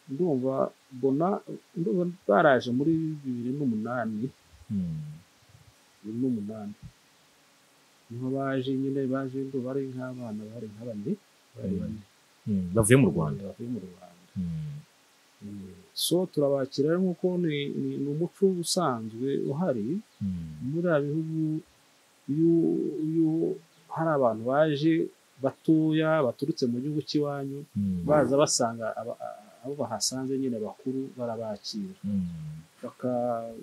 ndumva mbona ndumva baraje muri bibiri n'umunani bibiri n'umunani niho baje nyine baje ndumva ari nk'abana bari nka bane bari bane bavuye mu rwanda bavuye mu rwanda so turabakira rero nk'uko ni ni- ni umuco usanzwe uhari muri aba bihugu iyo iyo hari abantu baje batoya baturutse mu gihugu cy'iwanyu baza basanga aba- abo bahasanze nyine bakuru barabakira baka-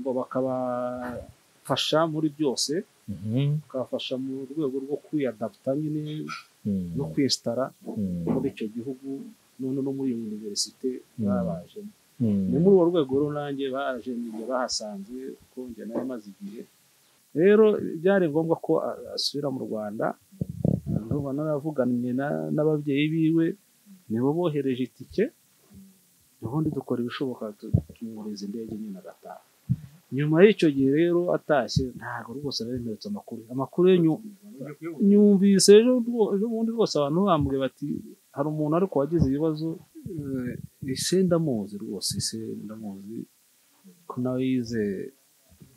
bo bakabafasha muri byose bakabafasha mu rwego rwo kwiyadaputa nyine no kwesitara muri icyo gihugu none no muri iyo univerisite babajemo ni muri urwo rwego rero nanjye baje njye bahasanze kuko njye nayo maze igihe rero byari ngombwa ko a- asubira mu rwanda ndumva naravuganye na- n'ababyeyi biwe nibo bohereje itike ubundi dukora ibishoboka tu- tumwohereza indege nyine agataha nyuma y'icyo gihe rero atashye ntabwo rwose nari mperetse amakuru amakuru ye nyu- nyumvise ejo rwo- ejo bundi rwose abantu bambwiye bati hari umuntu ariko wagize ibibazo eh, ise ndamuzi rwose ise ndamuzi ko nawe yize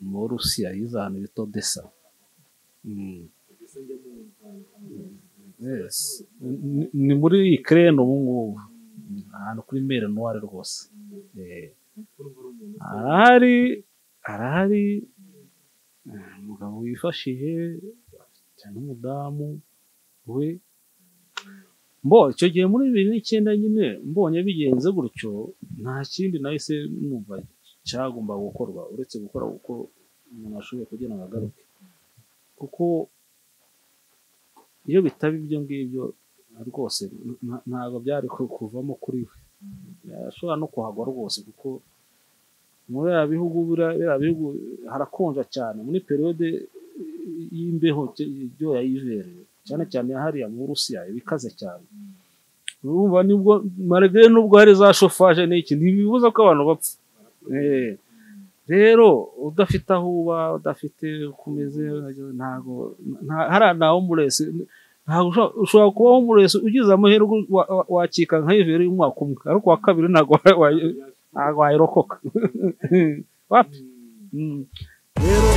muri rusiya yize ahantu bita odessa Mm. Yes. Ni- ni muri ikirere ubu ngubu ahantu kuri mere nuware rwose Eh. arahari arahari eh, umugabo wifashije afite n'umudamu we mbo icyo gihe muri bibiri n'icyenda nyine mbonye bigenze gutyo nta kindi nahise numva cyagomba gukorwa uretse gukora uko umuntu ashoboye kugira ngo agaruke kuko iyo bitaba ibyo ngibyo rwose nta- ntabwo byari ku- kuvamo kuri we yashobora no kuhagwa rwose kuko muri biriya bihugu biriya biriya bihugu harakonja cyane muri periyode y'imbeho ibyo yayibereye cyane cyane hariya mu burusiya ibikaze cyane urumva nibwo marege nubwo hari za shofaje n'iki ntibibuza ko abantu bapfa Eh, rero udafite aho uba udafite uko umeze ntabwo nta- hariya nta homuresi ntabwo ushobora- ushobora kuba homuresi ugize amahirwe wa- wa- wakika nka iveri y'umwaka umwe ariko uwa kabiri ntabwo wa- wa- ntabwo wayirokoka wapi Mm. rero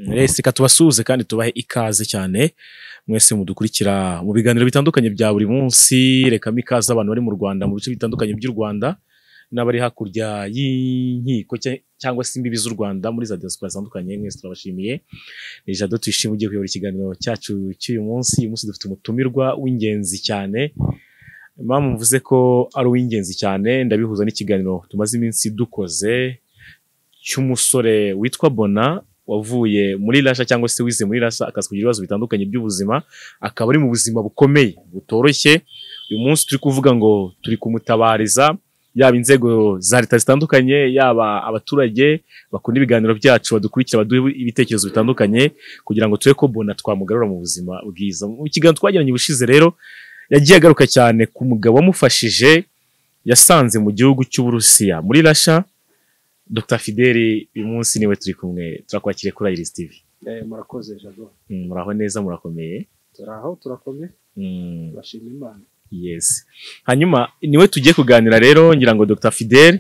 reka tubasuhuze kandi tubahe ikaze cyane mwese mudukurikira mu biganiro bitandukanye bya buri munsi rekamo ikaze abantu bari mu rwanda mu bice bitandukanye by'u rwanda n'abari hakurya y'inkiko cya- cyangwa se imbibi z'u rwanda muri za diaspora zitandukanye mwese turabashimiye ni jado tuyishimiye ugiye kuyobora ikiganiro cyacu cy'uyu munsi uyu munsi dufite umutumirwa w'ingenzi cyane mpamvu mvuze ko ari uw'ingenzi cyane ndabihuza n'ikiganiro tumaze iminsi dukoze cy'umusore witwa bona wavuye muri rasha cyangwa se wize muri rasha akaza kugira ibibazo bitandukanye by'ubuzima akaba ari mu buzima bukomeye butoroshye uyu munsi turi kuvuga ngo turi kumutabariza yaba inzego za leta zitandukanye yaba abaturage bakunda ibiganiro byacu badukurikira baduhe ibitekerezo bitandukanye kugira ngo tube ko bona twamugarura mu buzima bwiza mu kiganiro twagiranye ubushize rero yagiye agaruka cyane ku mugabo wamufashije yasanze mu gihugu cy'uburusiya muri rasha Dr Fideli uyu munsi niwe turi kumwe turakwakiriye kuri Iris TV Eh, murakoze jado Mm, muraho neza murakomeye turi aho turakomeye Mm, turashima imana yes hanyuma niwe tugiye kuganira rero ngira ngo Dr Fideli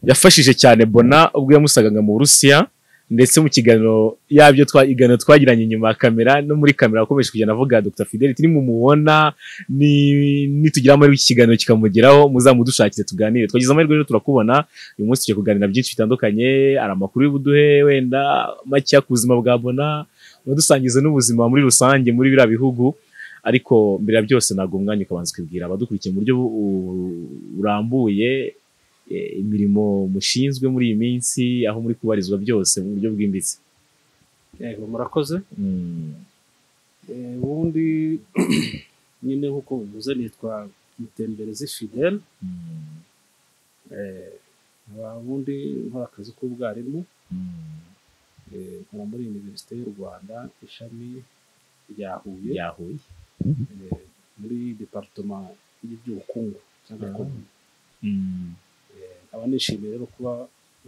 yafashije cyane Bona ubwo yamusangaga mu Burusiya ndetse mu kiganiro yabyo twa iganiro twagiranye inyuma ya kamera no muri kamera akomeje kugenda avuga Dr Fideli turi mumubona ni nitugira amahirwe iki kiganiro kikamugeraho muzamudushakire tuganire twagize amahirwe rero turakubona uyu munsi tugiye kuganira byinshi bitandukanye hari amakuru y'ubuduhe wenda makeya ku buzima bwa bona unadusangize n'ubuzima muri rusange muri biriya bihugu ariko mbere ya byose ntabwo umwanya ukabanza ukibwira abadukurikiye mu buryo bu- u- burambuye e, imirimo mushinzwe muri iyi minsi aho muri kubarizwa byose mu buryo bwimbitse yego murakoze Mm, Eh, ubundi nyine nk'uko bivuze nitwa mutemberezi fidel mm, Eh, nkaba ubundi nkora akazi k'ubwarimu mm, Eh, nkora muri univerisite y'u rwanda ishami rya huye yahuye eh, muri departoma y'iby'ubukungu cyangwa Ah. economy. Mm, Eh, nkaba nishimiye rero kuba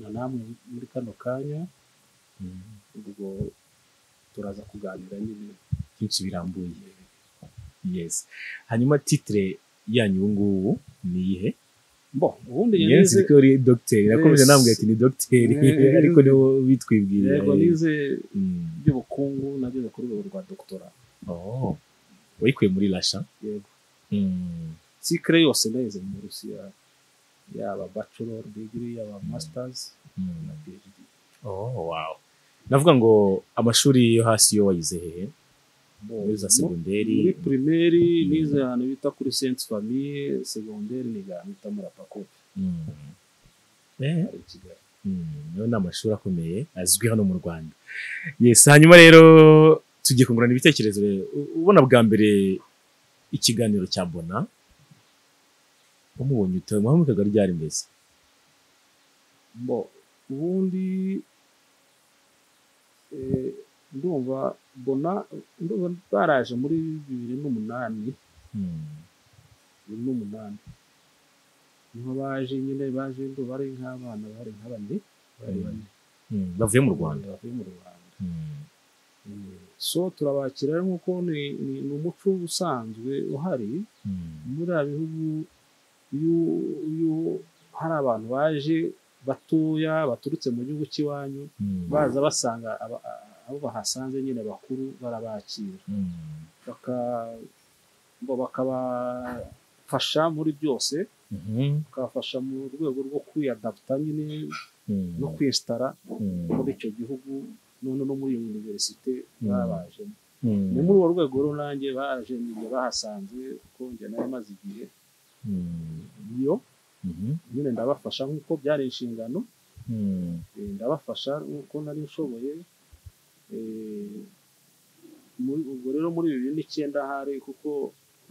na namwe muri kano kanya mm. ubwo turaza kuganira nyine byinshi birambuye yes hanyuma titre yanyu ubu ngubu ni iyihe Bon, ubundi njye yes nize ko uri dogiteri nakomeze Yes. nambwira ati ni dogiteri Eh, ariko niwo bitwibwira yego nize Mm. iby'ubukungu nabyo ni kuri rwego rwa dogitora Oh. wayikuye muri rasha yego Mm. sikire yose nayize mu burusiya yaba bachelor degree yaba masters Mm. na phd Oh, wow. Navuga ngo amashuri yo hasi yo wayize hehe Bon, muri za mu- segonderi muri primaire Mm. nize ahantu bita kuri sainte famille secondaire niganita muri apako Mm. Eh, ari i kigali mm, nayo ni amashuri akomeye azwi hano mu rwanda yes hanyuma rero tugiye kungurana ibitekerezo U- ubona bwa mbere ikiganiro cya bona umubonye ute muhamukaga ryari mbese bon ubundi eh, ndumva bona ndumva baraje muri bibiri n'umunani Mm. bibiri n'umunani niho baje nyine baje ndo bari nk'abana bari nka bane bari Mm. bane Mm, bavuye mu rwanda bavuye mu rwanda Mm. Mm. so turabakira rero nk'uko ni ni- ni umuco usanzwe uhari Mm. muri aba bihugu iyo iyo hari abantu baje batoya baturutse mu gihugu cy'iwanyu Mm. baza basanga aba- abo bahasanze nyine bakuru barabakira Mm. Baka- bo bakabafasha muri byose Mhm. bakabafasha mu rwego rwo kwiyadapta nyine Mm. no kwesitara Mm. muri icyo gihugu none no muri iyo univerisite Mm. babajemo Mm. ni muri urwo rwego rero nanjye baje nyine bahasanze kuko njye nayo maze igihe Mm. iyo Mhm. nyine ndabafasha nk'uko byari inshingano Mm. eh, ndabafasha nk'uko nari nshoboye eh, muri- ubwo rero muri bibiri n'icyenda hari kuko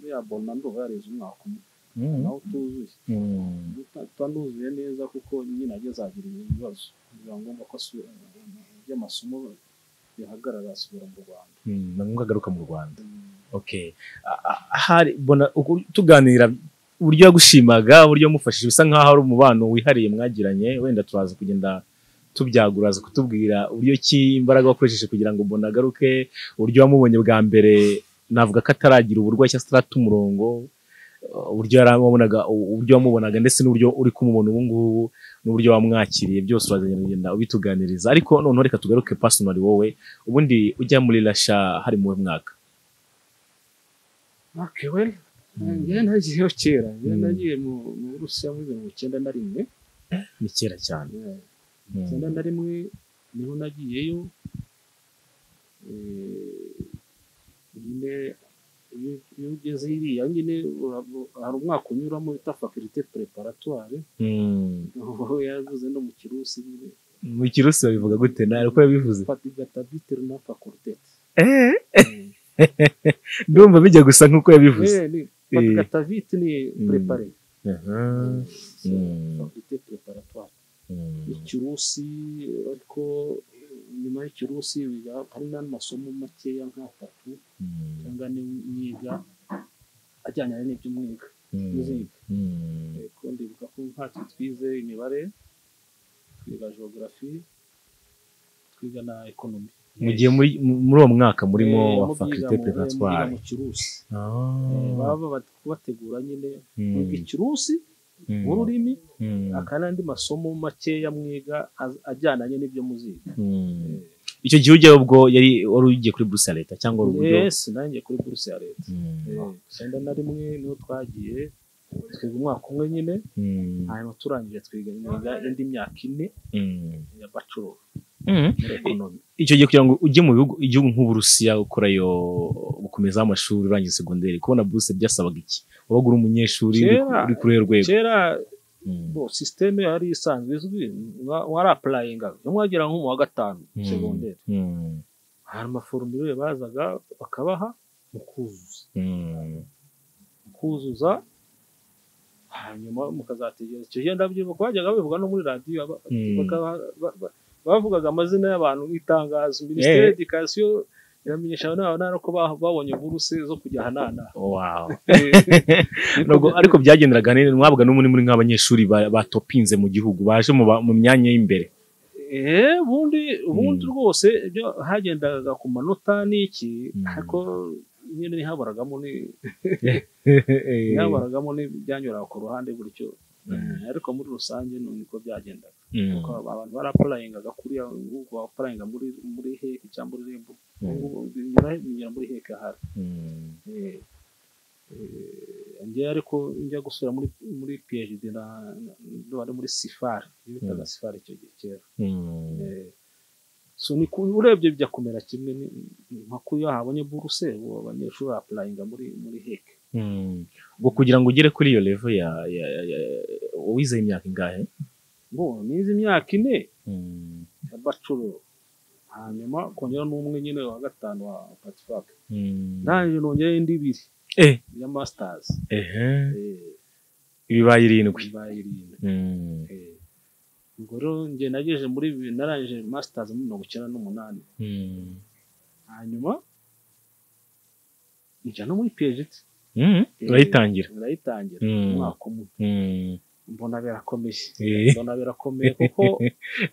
buriya bona ndumva yareze umwaka umwe Mm. nawe utuzuye Mm. Uta- utanuzuye neza kuko nyine ajya azagira ibibazo biba ngombwa ko asubira by'amasomo bihagarara asubira mu Rwanda Mm, ni ngombwa agaruka mu Rwanda okay A- a- hari bona uku- tuganira uburyo yagushimaga uburyo yamufashije bisa nkaho ari umubano wihariye mwagiranye wenda turaza kugenda tubyagura aza kutubwira uburyo ki imbaraga wakoresheje kugira ngo bona agaruke uburyo wamubonye bwa mbere navuga ko ataragira uburwayi cyangwa se atarata umurongo uh, uburyo yaramubonaga uburyo wamubonaga ndetse n'uburyo uri kumubona ubu ngubu n'uburyo wamwakiriye byose urazagenda ugenda ubituganiriza ariko noneho reka tugaruke personally wowe ubundi ujya muri rasha hari mu mwaka akewe Mm. njyewe nagiyeho kera njyewe Mm. nagiye mu mu Burusiya muri mirongo icyenda na rimwe ni kera cyane eh, Mm. icyenda na rimwe niho nagiyeyo Eh, nyine iyo iyo ugeze hiriya nyine ura- hari umwaka unyuramo bita fakirite preparatware Mm. aho yaravuze no mu kirusi nyine mu kirusi babivuga gute na uko yabivuze fatigatabitire na fakultete Eh, ndumva bijya gusa nk'uko yabivuze fatigatavite ni Mm. prepare Aha. Mm. fakulite preparatware Mm. ikirusi ariko nyuma y'ikirusi biga- hari n'andi masomo makeya nk'atatu Mm. cyangwa n'imyiga ajyanye n'iby'umwiga Mm. n'izindi Mm. ariko ndibuka ko ntacyo twize imibare twiga geography twiga na ekonomi mugiye muri mu- muri uwo mwaka murimo Eh, wa mu byiga faculté mu- mu préparatoire byiga mu kirusi Eh, Ah. baba bari kubategura nyine Mm. mwiga ikirusi Mm. ururimi Mm. aka n'andi masomo makeya mwiga az- ajyananye n'ibyo muziga Mm. icyo gihe ujyayo ubwo yari wari ugiye kuri buruse ya leta cyangwa wari uburyo yes nanjye kuri buruse ya leta Mm. Eh, icyenda na rimwe niho twagiye twiga umwaka umwe nyine Mm. hanyuma turangije twiga imyuga indi myaka ine Mm. ya bachelor Mm. muri ekonomi icyo gihe kugira ngo ujye mu bihugu igihugu nk'uburusiya ukurayo gukomezaho amashuri urangiza segonderi kubona buruse byasabaga iki wabaga uri umunyeshuri uri ku- Kera- uri kuri urwo rwego kera Mm. bo sisiteme yari isanzwe izwi mwa- warapurayinga mwagera nko mu wa gatanu Mm. segonderi Mm. hari amaforomire bazaga bakabaha mu kuzuza Mm. mu kuzuza hanyuma mukazategereza icyo gihe ndabyibuka bajyaga babivuga no muri radiyo aba- Mm. bakaba- ba- ba- bavugaga amazina y'abantu nk'itangazo minisiteri Eh. y'edikasiyo iramenyesha abana ko ba- babonye buruse zo kujya ahanana Wow. Nubwo ariko byagenderaga neza mwabwaga n'umwe muri nk'abanyeshuri ba- batopinze mu gihugu baje mu ba- mu myanya y'imbere eh ubundi ubundi Mm. rwose ibyo hagendaga ku manota n'iki Mm. ariko nyine ntihabaragamo ni ntihabaragamo n'ibyanyuraga ku ruhande gutyo Mm. ariko muri rusange ni niko byagendaga Mm. kuko abantu barapurayingaga kuriya ngubu bapurayinga muri muri heke cyangwa muri rembo Mm. Ubu binyura binyura muri heke ahari Mm. Eh, eh, njye ariko njya gusura muri muri PhD na na- ndumva ari muri sifari iyo bitaga sifari icyo gihe kera Mm. Eh, so ni ku- urebye bijya kumera kimwe ni- ni nka kuyo habonye buruse ubu abanyeshuri barapurayinga muri muri heke Mm. Ngo kugira ngo ugere kuri iyo level ya ya ya- ya- uwize imyaka ingahe ngo nizi imyaka ine Mm. ya bachelor hanyuma kongera n'umwe nyine wa gatanu wa patifak Mm. ndangije nongera indi ibiri Eh, ya masters ehe, eh, ibibaye irindwi bibaye irindwi Mm. Eh, ubwo rero njye nagejeje muri bibiri narangije masters muri mirongo icyenda n'umunani Mm. hanyuma njya no muri PhD Mm. urayitangira urayitangira Mm. umwaka umwe Mm. mbona birakomeye Eh. mbona birakomeye kuko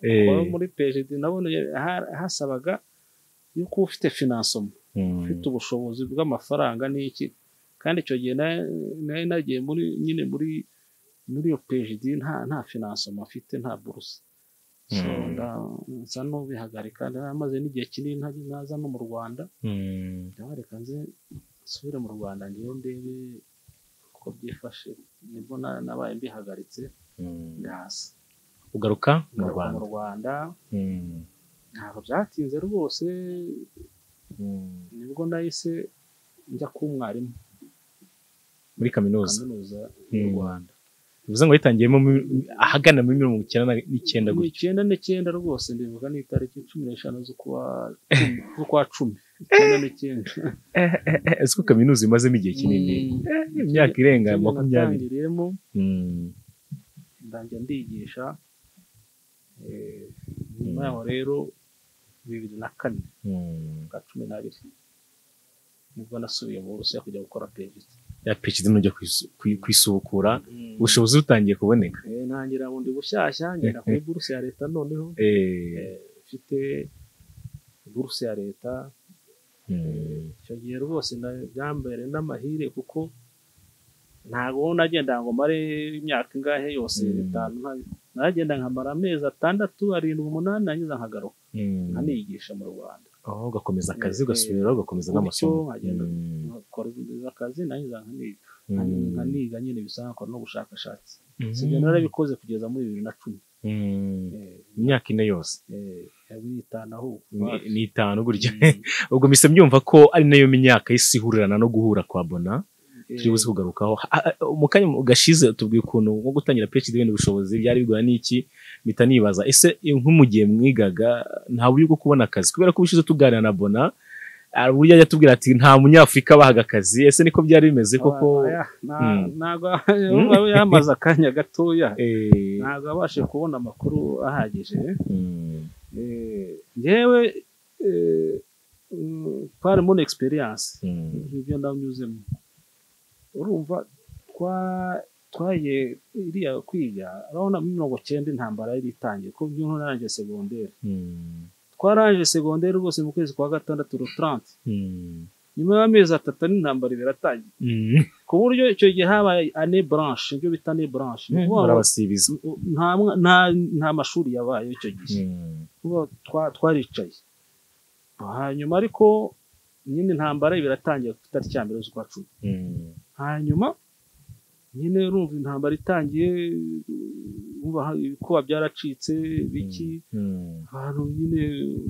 Eh. kuba muri PhD nabona ha- hasabaga yuko uba ufite finansoma Mm. ufite ubushobozi bw'amafaranga n'iki kandi icyo gihe na- nari nagiye muri nyine muri muri iyo PhD nta nta finansoma afite nta buruse So, Mm. nda- nza n'ubihagarika namaze n'igihe kinini nta- ntaza no mu rwanda Mm. ndabareka nze nsubire mu rwanda ngewe ndebe uko byifashe nibwo na- nabaye mbihagaritse Mm. ndaza ugaruka mu ngaruka mu rwanda rwanda Mm. ntabwo byatinze rwose Mm. nibwo nahise njya kuba umwarimu muri kaminuza kaminuza Mm. y'u rwanda bivuze ngo wayitangiyemo mu- ahagana muri mirongo icyenda na- n'icyenda mu gutya icyenda n'icyenda rwose ndibuka ni itariki cumi n'eshanu z'ukwa cumi- z'ukwa cumi icyenda n'icyenda ese ko kaminuza imazemo igihe kinini Mm. Eh, imyaka irenga Icyenda makumyabiri natangiriyemo Mm. ndangira ndigisha eh, nyuma yaho rero bibiri na kane Mm. bwa cumi n'abiri nibwo nasubiye mu burusiya kujya gukora perezida ya PhD nujya kwis- kwi- kwisubukura ubushobozi butangiye kuboneka Eh, ntangira bundi bushyashya ngenda kuri buruse ya leta noneho Eh, Eh, mfite buruse ya leta mm, icyo gihe rwose na- byambere n'amahire kuko ntabwo nagenda ngo mare imyaka ingahe yose Mm. itanu nta- nagenda nkamara amezi atandatu arindwi umunani nangiza nkagaruka mm. nkaniyigisha mu rwanda aho ugakomeza akazi Eh, ugasubiraho ugakomeza n'amasomo gutyo nkagenda Mm, nkakora akazi nangiza nkaniga mm, nkaniga nyine bisa nkakora n'ubushakashatsi mm, sibyo narabikoze kugeza muri bibiri na cumi mm. Eh, imyaka ine yose eh, yabiri itanu aho Ni- ni itanu gutya Mm. ubwo mise mbyumva ko ari nayo myaka y'isi ihurirana no guhura kwa bona turi buze kugarukaho Ah, ah, mu kanya gashize tubwiye ukuntu nko gutangira PhD wenda ubushobozi byari bigoye n'iki mpita nibaza ese nko mu gihe mwigaga nta buryo bwo kubona akazi kubera ko ubushize tuganira na bona hari uburyo yajya atubwira ati nta munyafurika bahaga akazi ese niko byari bimeze koko Mm. ntabwo yamaze akanya gatoya Eh, ntabwo abashe kubona amakuru ahagije mm, Eh, ngewe eh, mm, twarimo na experience mm, ibyo ndanyuzemo urumva twa- twagiye iriya kwiga urabona muri mirongo cyenda intambara yari itangiye ko by'ubu narangije segonderi mm, twarangije segonderi rwose mu kwezi kwa gatandatu rutarante mm, nyuma y'amezi atatu n'intambara ibiri atangiye mm. ku buryo icyo gihe habaye ane blanche ibyo bita ane blanche ni ukuvuga ngo barabasibiza nta mwa- nta- nta mashuri yabaye icyo gihe Mm, kuko twa- twaricaye hanyuma ariko nyine intambara biratangiye ku itariki ya mbere z'ukwa cumi mm, hanyuma nyine urumva intambara itangiye urumva ha- ibikuba byaracitse biki mm, abantu nyine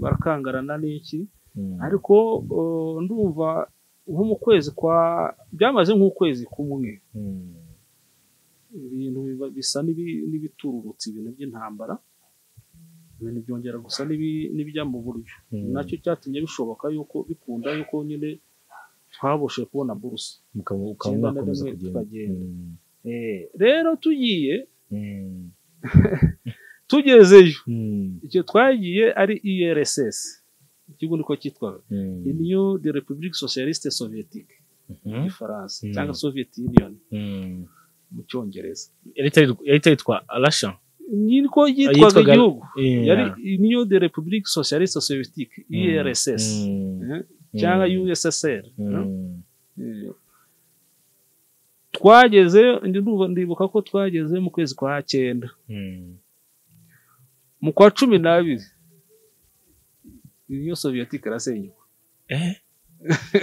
barakangarana n'iki mm, ariko uh, ndumva nko mu kwezi kwa byamaze nk'ukwezi kumwe mm, ibintu biba- bisa n'ibi- n'ibitururutse ibintu by'intambara ibintu byongera gusa n'ibi- n'ibijya mu buryo mm. nacyo cyatumye bishoboka yuko bikunda yuko nyine twaboshe kubona buruse Mukaba- ukaba Icyenda na mwakomeza rimwe kugenda tukagenda. Mm, Eh, rero tugiye mm, tugezeyo mm, icyo twagiye ari irss ikigo niko cyitwaga mm. new de republique socialiste soviétique mu Mhm. gifaransa Mm. cyangwa soviet union Mm. mu cyongereza yahita yitwa arasha niko yitwaga Yitwaga- igihugu yari Yeah. niyo de republique socialiste soviétique Mm. irss Mm. eh, cyangwa Mm. ussr no? Mm. Eh, twageze ndi ndumva ndibuka ko twageze mu kwezi kwa cyenda Mm. mu kwa cumi n'abiri niyo soviétique irasenyuka Eh?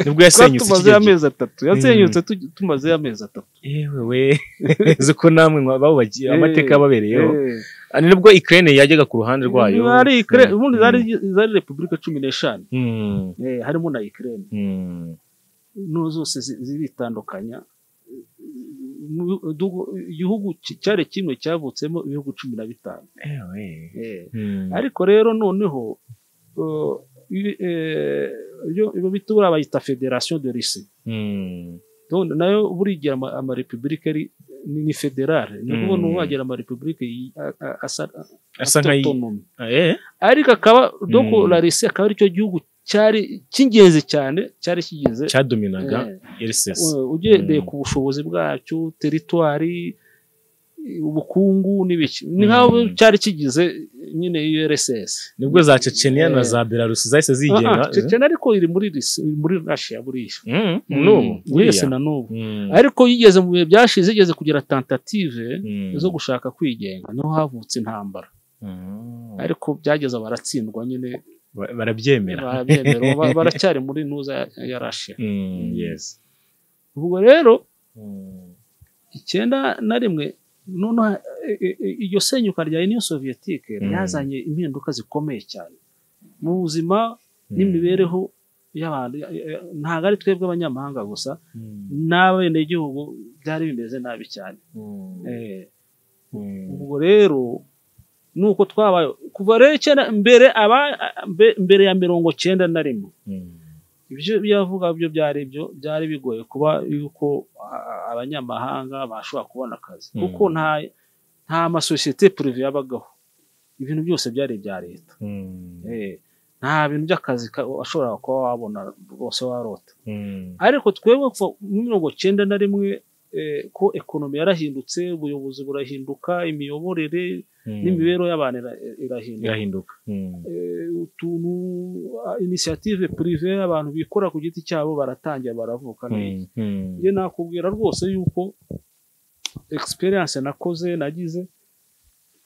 nibwo twari yasenyutse tumazeyo ikigega amezi atatu yasenyutse tu- tumazeyo amezi atatu yewe we uzi ko namwe mwa- bawubagiye Eh, amateka yababereyeho Eh. Ah, ni nibwo ikirere yajyaga ku ruhande rwayo Zari Ukra- Mm. ubundi zari zari repubulika cumi n'eshanu Mm. eh, harimo na Ukraine Mm. no zose zi- ziritandukanya Mu- du- igihugu ki- cyari kimwe cyavutsemo ibihugu cumi na bitanu Ewe. Eh, Mm. ariko rero noneho uh, ibi- eh, iyo ibyo bita buriya bayita federation de Russie Mm. Donc, nayo buriya igira ama- amarepubulika ari ni ni federale ni ukuvuga Mm. ni uwagira amarepubulika yi- a- a- asa- asa nkayi autonome. Ah, eh? ariko akaba doko Mm. la Russie akaba aricyo gihugu cyari cy'ingenzi cyane cyari kigize cyadominaga eh, RSS u- ugendeye Mm. ku bushobozi bwacyo teritwari ubukungu n'ibiki ni nk'aho Mm. cyari kigize nyine URSS nibwo za Chechenia na Eh. za Belarus zahise zigenga Ah, ah, Chechnya ariko iri muri Russi- iri muri Russia buriya Mm, n'ubu wese buriya. na n'ubu Mm, ariko yigeze mu bihe byashize igeze kugira tentative mm, zo gushaka kwigenga niho havutse intambara mm. ariko byageze baratsindwa nyine Ba- barabyemera barabyemera ba- baracyari muri ntuza ya- ya Russia Mm, Mm. yes ubwo rero Mm, icyenda na rimwe noneho e- e- e- iryo senyuka rya uniyo soviyetique Mm. ryazanye impinduka zikomeye cyane mu buzima mm, n'imibereho y'abantu ya- ya- ntabwo ari twebwe abanyamahanga gusa mm, n'abenegihugu byari bimeze nabi cyane mm, Eh, mm, ubwo rero ni uko twabaye kuva rero icyenda mbere aba- mbe- mbere ya mirongo cyenda na rimwe mm, ibyo yavuga byo byari byo byari bigoye kuba yuko a- abanyamahanga bashobora kubona akazi Mm. kuko nta nta masosiyete purive yabagaho ibintu byose byari ibya leta mm, Eh, nta bintu by'akazi ka- washobora kuba wabona rwose warota mm, ariko twebwe kuva muri mirongo cyenda na rimwe eh, ko ekonomi yarahindutse ubuyobozi burahinduka imiyoborere mm. n'imibereho y'abantu ira- irahinduka irahinduka Mm, eh, utuntu inisiyative purive abantu bikora ku giti cyabo baratangira baravuka neza mm, mm, njye nakubwira rwose yuko egisperiyanse nakoze nagize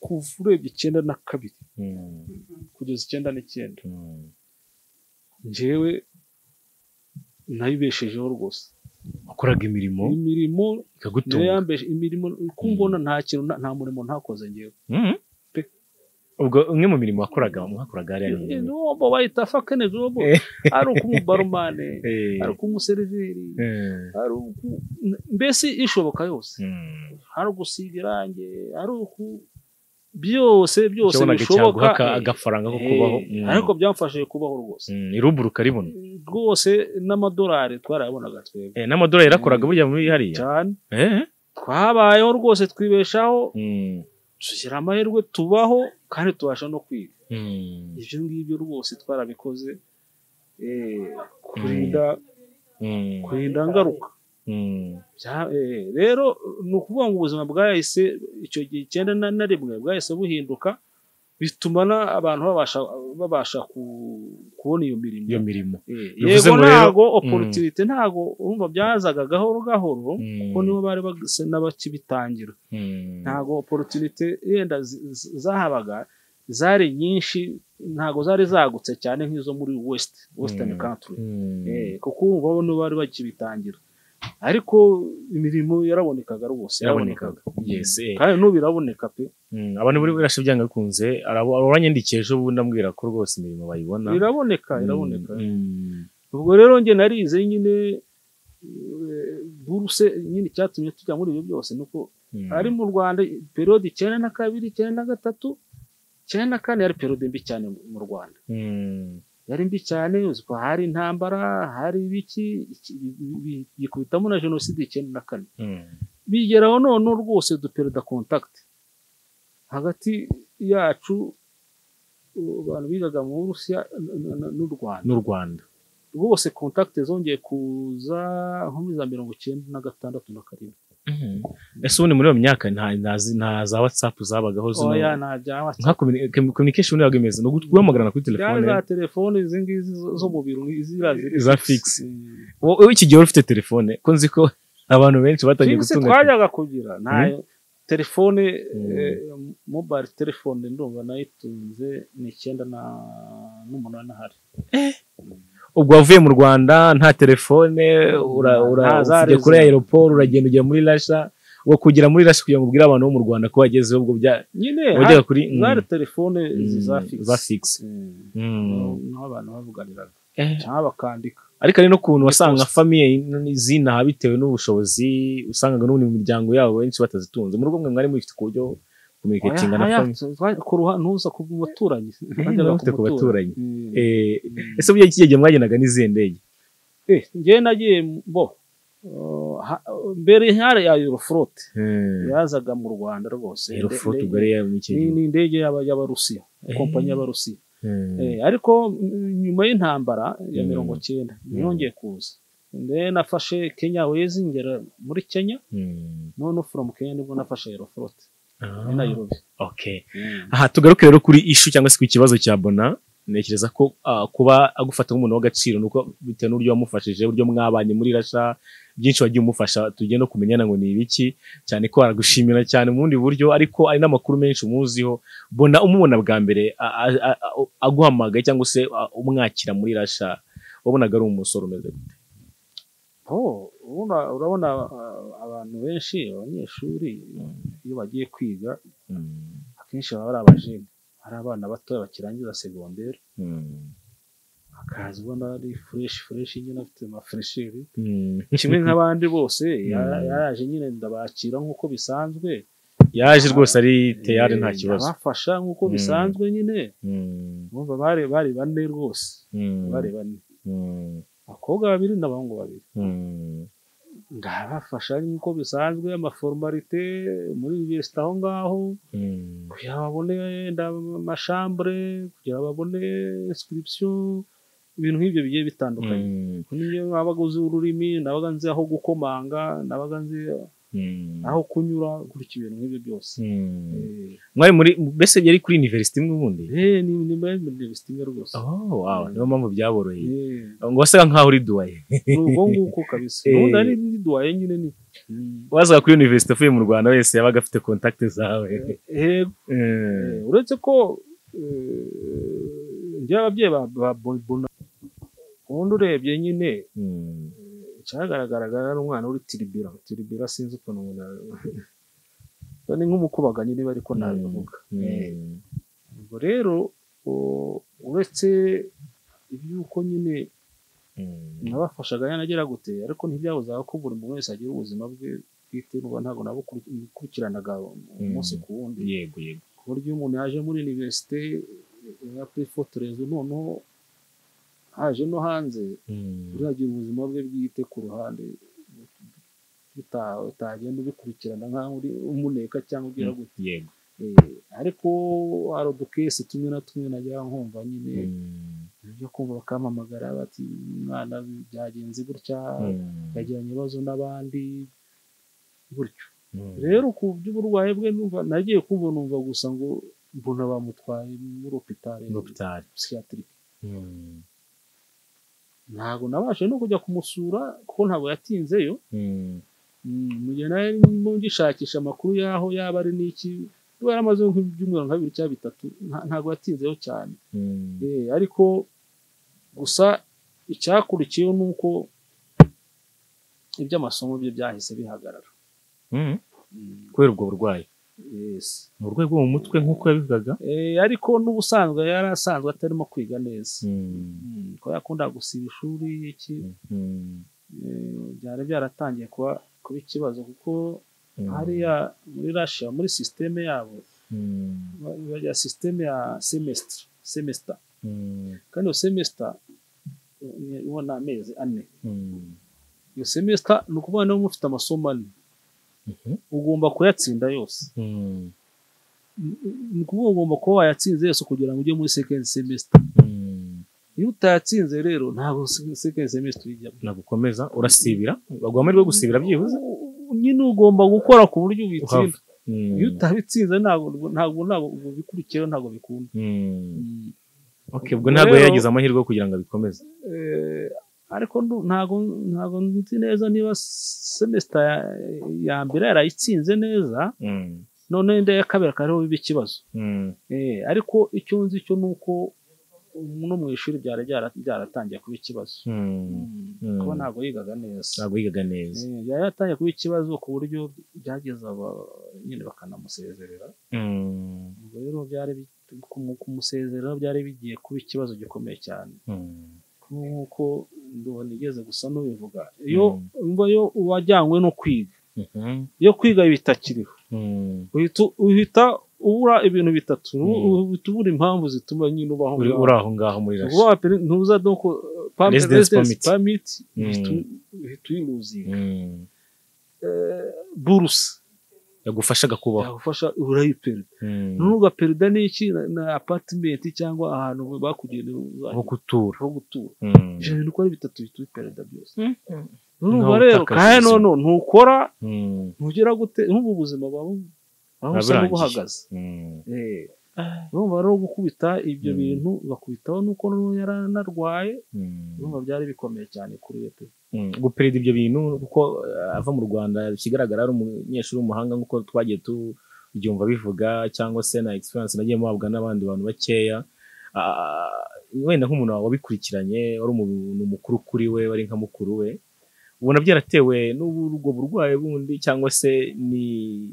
kuva urebye icyenda na kabiri mm, kugeza icyenda n'icyenda mm. njyewe nayibeshejeho rwose wakoraga imirimo imirimo niyo ikagutunga yambeshe imirimo uko mbona nta kintu na- nta murimo ntakoze njyewe Mm. Pe. ubwo umwe mu mirimo wakoraga mwakoraga hariya ni imirimo. niwo bayita fakene jobo Eh. ari uk'umubaromane Eh, ari uk'umuseriveri eh, ari uku- mbese ishoboka yose mm. hari ugusiga irangi ari uku byose byose cyabonaga bishoboka cyaguha aka- eh, agafaranga ko eh, kubaho Mm. ariko byamfashije kubaho rwose Mm, iruburu karibona rwose n'amadolari twarayabonaga twebwe Eh, n'amadolari yarakoraga Mm. burya muri hariya cyane Eh? twabayeho rwose twibeshaho Mm. tugira amahirwe tubaho kandi tubasha no kwiga Mm. ibyo ngibyo rwose twarabikoze eh, kurinda Mm. kurinda ngaruka Mm. Bya- eh, rero ni ukuvuga ngo ubuzima bwahise icyo gihe icyenda na na rimwe bwahise buhinduka bituma na- abantu babasha babasha ku- kubona iyo mirimo iyo mirimo Eh, bivuze yego ngo rero- ntago mm. opportunity ntago urumva byazaga gahoro gahoro Mm. ko nibo bari bagise n'abakibitangira Mm. ntago opportunity yenda zi- zi- zahabaga zari nyinshi ntago zari zagutse cyane nk'izo muri west western Mm. country Mm. Eh, kuko ubu nibo bari bakibitangira ariko imirimo yarabonekaga rwose yarabonekaga yes eh. kandi n'ubu biraboneka pe Mm. abantu buri birashe byanga bikunze arabo uranyandikiye ejo bundi ambwira ko rwose imirimo bayibona biraboneka Mm. biraboneka Mm. ubwo rero njye narize nyine eh, buruse nyine icyatumye tujya muri ibyo byose nuko Mm. ari mu rwanda periyode icyenda na kabiri icyenda na gatatu icyenda na kane yari periyode mbi cyane mu- mu rwanda Mm. yari mbi cyane uzi ko hari intambara hari ibiki iki- bi- bi- bikubitamo na jenoside icyenda na kane Mm. bigeraho none rwose duperida kontakiti hagati yacu uh, abantu bigaga mu Burusiya n- n- n'u Rwanda n'u Rwanda rwose kontakiti zongeye kuza nko muri za mirongo icyenda na gatandatu na karindwi ese ubundi muri iyo myaka nta nta- nta za watsapu zabagaho zino oya nta byaba nka communi- com- communication yago imeze ni ugu- guhamagarana kuri cyane telefone za telefone izi ngizi zo- zo mu biro izi ziri Za fixe. Wo- wowe iki gihe wari ufite telefone ko nzi ko abantu benshi batangiye figisi gutunga twajyaga kugira nayo telefone Mm. eh, mobile telefone ndumva nayitunze ni icyenda na- n'umunani ahari ubwo wavuye mu Rwanda nta telefone ura- ura- Nta zari ujya kuri zihari. aeroport uragenda ujya muri Russia wo kugera muri Russia kugira ngo ubwire abantu bo mu Rwanda ko wagezeho ubwo bya nyine wajyaga kuri hari- mm, zari telefone mm, za za figisi fixe Mm. niho abantu bavuganiraga Eh, cyangwa bakandika ariko hari n'ukuntu wasanga Iposita. famiye zinaha bitewe n'ubushobozi usangaga n'ubundi mu miryango yabo benshi batazitunze mu rugo mwe mwari mubifite ku buryo communicating na Oya, famiye oya, twa- ku ruha- ntuza ku baturanyi mwari mufite ku baturanyi. Mm. Eh, ese burya iki gihe mwagendaga n'izihe ndege Eh, njyewe nagiye bo uh, ha- mbere hari ya euroflote yazaga mu rwanda rwose aeroflot Inde- ubwo yari mu ni gihe ni indege y'aba- y'abarusiya kompanyi y'abarusiya Mm. Eh, ariko mm, nyuma y'intambara ya Mm. mirongo cyenda Mm. ntiyongeye kuza ndeye nafashe kenya wezi ngera muri kenya Mm. none from kenya nibwo nafashe aeroflote Ah. muri nairobi Okay. aha tugaruke rero kuri ishu cyangwa se ku kibazo cya bona ntekereza ko ah, kuba agufata nk'umuntu w'agaciro nuko bitewe n'uburyo wamufashije uburyo mwabanye muri rasha byinshi wagiye umufasha tujye no kumenyana ngo ni ibiki cyane ko aragushimira cyane mu bundi buryo ariko ari n'amakuru menshi umuziho bona umubona bwa mbere a- a- a- a- aguhamagaye cyangwa se ah, umwakira muri rasha wabonaga ari umusore umeze gute? Oh, urabona- urabona uh, abantu benshi abanyeshuri iyo bagiye kwiga Mm. akenshi baba ari abajeni ari abana batoya bakirangiza segonderi Mm. akaza ubona ari fureshi fureshi nyine afite amafuresheri Mm. kimwe nk'abandi bose ya- Mm. yaraje nyine ndabakira nk'uko bisanzwe yaje rwose ari teyari nta Eh, kibazo ndabafasha nk'uko Mm. bisanzwe nyine Mm. bumva bari bari bane rwose Mm. bari bane Mm. abakobwa babiri n'abahungu babiri Mm. ndabafasha nk'uko bisanzwe amaformalite muri vesite aho ngaho Mm. kugira ngo babone wenda amashambure kugira ngo babone inscription ibintu nk'ibyo bigiye bitandukanye Mm. niyo nabaga uzi ururimi nabaga nzi aho gukomanga nabaga nzi Mm. aho kunyura gutyo ibintu nk'ibyo byose Mm. Eh, mwari muri mbese byari kuri university imwe ubundi eh, ni ni muri university imwe rwose oh wow niyo mpamvu byaboroheye Eh, ngo wasaga nkaho uri duwaye ni ubwo nguko kabisa Eh. ubundi ari ndi duwaye nyine ni wazaga kuri university avuye mu rwanda wese yabaga afite contact zawe Eh, Mm. eh, uretse ko eh, njyewe ababyeyi ba ba Bonibona, ubundi urebye nyine Mm. cyagaragaraga ari umwana uri tiribira tiribira sinzi ukuntu umuntu ari- ni nk'umukubaganyi niba ariko nabivuga Mm. ubwo rero u- uretse iby'uko nyine Mm. nabafashaga yanagera gute ariko ntibyabuzaga ko buri muntu wese agira ubuzima bwe bwite nuba ntabwo nabukurikiranaga umunsi ku wundi yego yego ku buryo umuntu yaje muri universite yakwifotoreza noneho haje no hanze Mm. uragira ubuzima bwe bwite ku ruhande uta- utagenda ubikurikirana nk'aho uri umuneka cyangwa ugira gute yego Eh, ariko hari udukesi tumwe na tumwe najya nkumva nyine Mm. byo kumva bakampamagara bati umwana byagenze gutya Mm. akagirana ibibazo n'abandi gutyo Mm. rero ku by'uburwayi bwe numva nagiye kumva numva gusa ngo mbona bamutwaye muri opitari Dr. psychiatric Mm. ntabwo nabashe no kujya kumusura kuko ntabwo yatinzeyo Mm. Mm, mu gihe nari ndimo ngishakisha amakuru y'aho yaba ari n'iki niba yaramaze nk'ibyumweru nka bibiri cyangwa bitatu nta- ntabwo yatinzeho cyane Mm. Eh, ariko gusa icyakurikiyeho ni uko iby'amasomo bye byahise bihagarara Mm. Mm, kubera ubwo burwayi yes. ni urwego bwo mu mutwe nk'uko yabivugaga Eh, ariko n'ubusanzwe yari asanzwe atarimo kwiga neza Mm, ko yakundaga gusiba ishuri iki Mm. eh, byari byaratangiye kuba kuba ikibazo kuko hariya muri rasha muri sisiteme yabo Mm. ya sisiteme ya semesitiri semesita Mm. kandi iyo semesita eh, ubona amezi ane Mm. iyo semesita ni ukuvuga niba mufite amasomo ane Mhm. ugomba kuyatsinda yose Mm. ni ukuvuga ugomba kuba wayatsinze yose kugira ngo ujye muri sekendi semesita Mm. iyo utayatsinze rero ntabwo sekendi semesita uyijyamo nagukomeza urasibira baguha amahirwe yo gusibira byibuze U- u- nyine ugomba gukora ku buryo ubitsinda Uhava. Mm. iyo utabitsinze ntabwo ntabwo ntabwo ubikurikiyeho ntabwo bikunda Mm. Mm. Okay, ubwo ntabwo Rero- yagize amahirwe yo kugira ngo abikomeze Eh, ariko ndu- ntabwo ntabwo nzi neza niba semesita ya- ya mbere yarayitsinze neza Mm. none wenda iya kabiri akaba ariho biba ikibazo Mm. Eh, ariko icyo nzi cyo ni uko um, no mu ishuri byari byara- byaratangiye kuba ikibazo Mm. Mm. kuba ntabwo yigaga neza ntabwo yigaga neza Eh, yari yatangiye kuba ikibazo ku buryo byageza aba- nyine bakanamusezerera Mm. ubwo rero byari bi- kumu- kumusezerera byari bigiye kuba ikibazo gikomeye cyane Mm. nk'uko ndubona igeze gusa n'ubivuga iyo Mm. umva yo uwajyanywe no kwiga Mhm. iyo kwiga bitakiriho Mm. uhita uhita ubura ibintu bitatu Mm. uhita ubura impamvu zituma nyine ubaho uri ngaho. uri aho ngaho muri Uba rasha wa peri- ntuza no ku pam- Residence residence permit. permit Mm. uhita- uhita uyiruzinga Mm. burusi yagufashaga kubaho yagufasha urayipera Mm. ntugaperida n'iki na- na apatimenti cyangwa ahantu bakugenewe aho uzajya gutura aho gutura Mm. ijana ni uko ari bitatu bita uperida byose Mm. urumva Ntawe rero utakaza kandi ubuzima. noneho ntukora Mm. ntugera gute n'ubu ubuzima bwawe aho Buba usa burangiye. n'ubuhagaze Mm. Eh, urumva rero gukubita ibyo Mm. bintu bakubitaho nuko noneho yari anarwaye Mm. urumva byari bikomeye cyane kuri we pe Mm, guperida ibyo bintu kuko eh, ava mu rwanda ikigaragara ari umunyeshuri w'umuhanga nk'uko twagiye tubyumva bivuga cyangwa se na experience nagiye muhabwa n'abandi bantu bakeya Ah, wenda nk'umuntu wawe wabikurikiranye wari umuntu mukuru kuri we wari nka mukuru we ubona byaratewe n'ubwo burwayi bundi cyangwa se ni-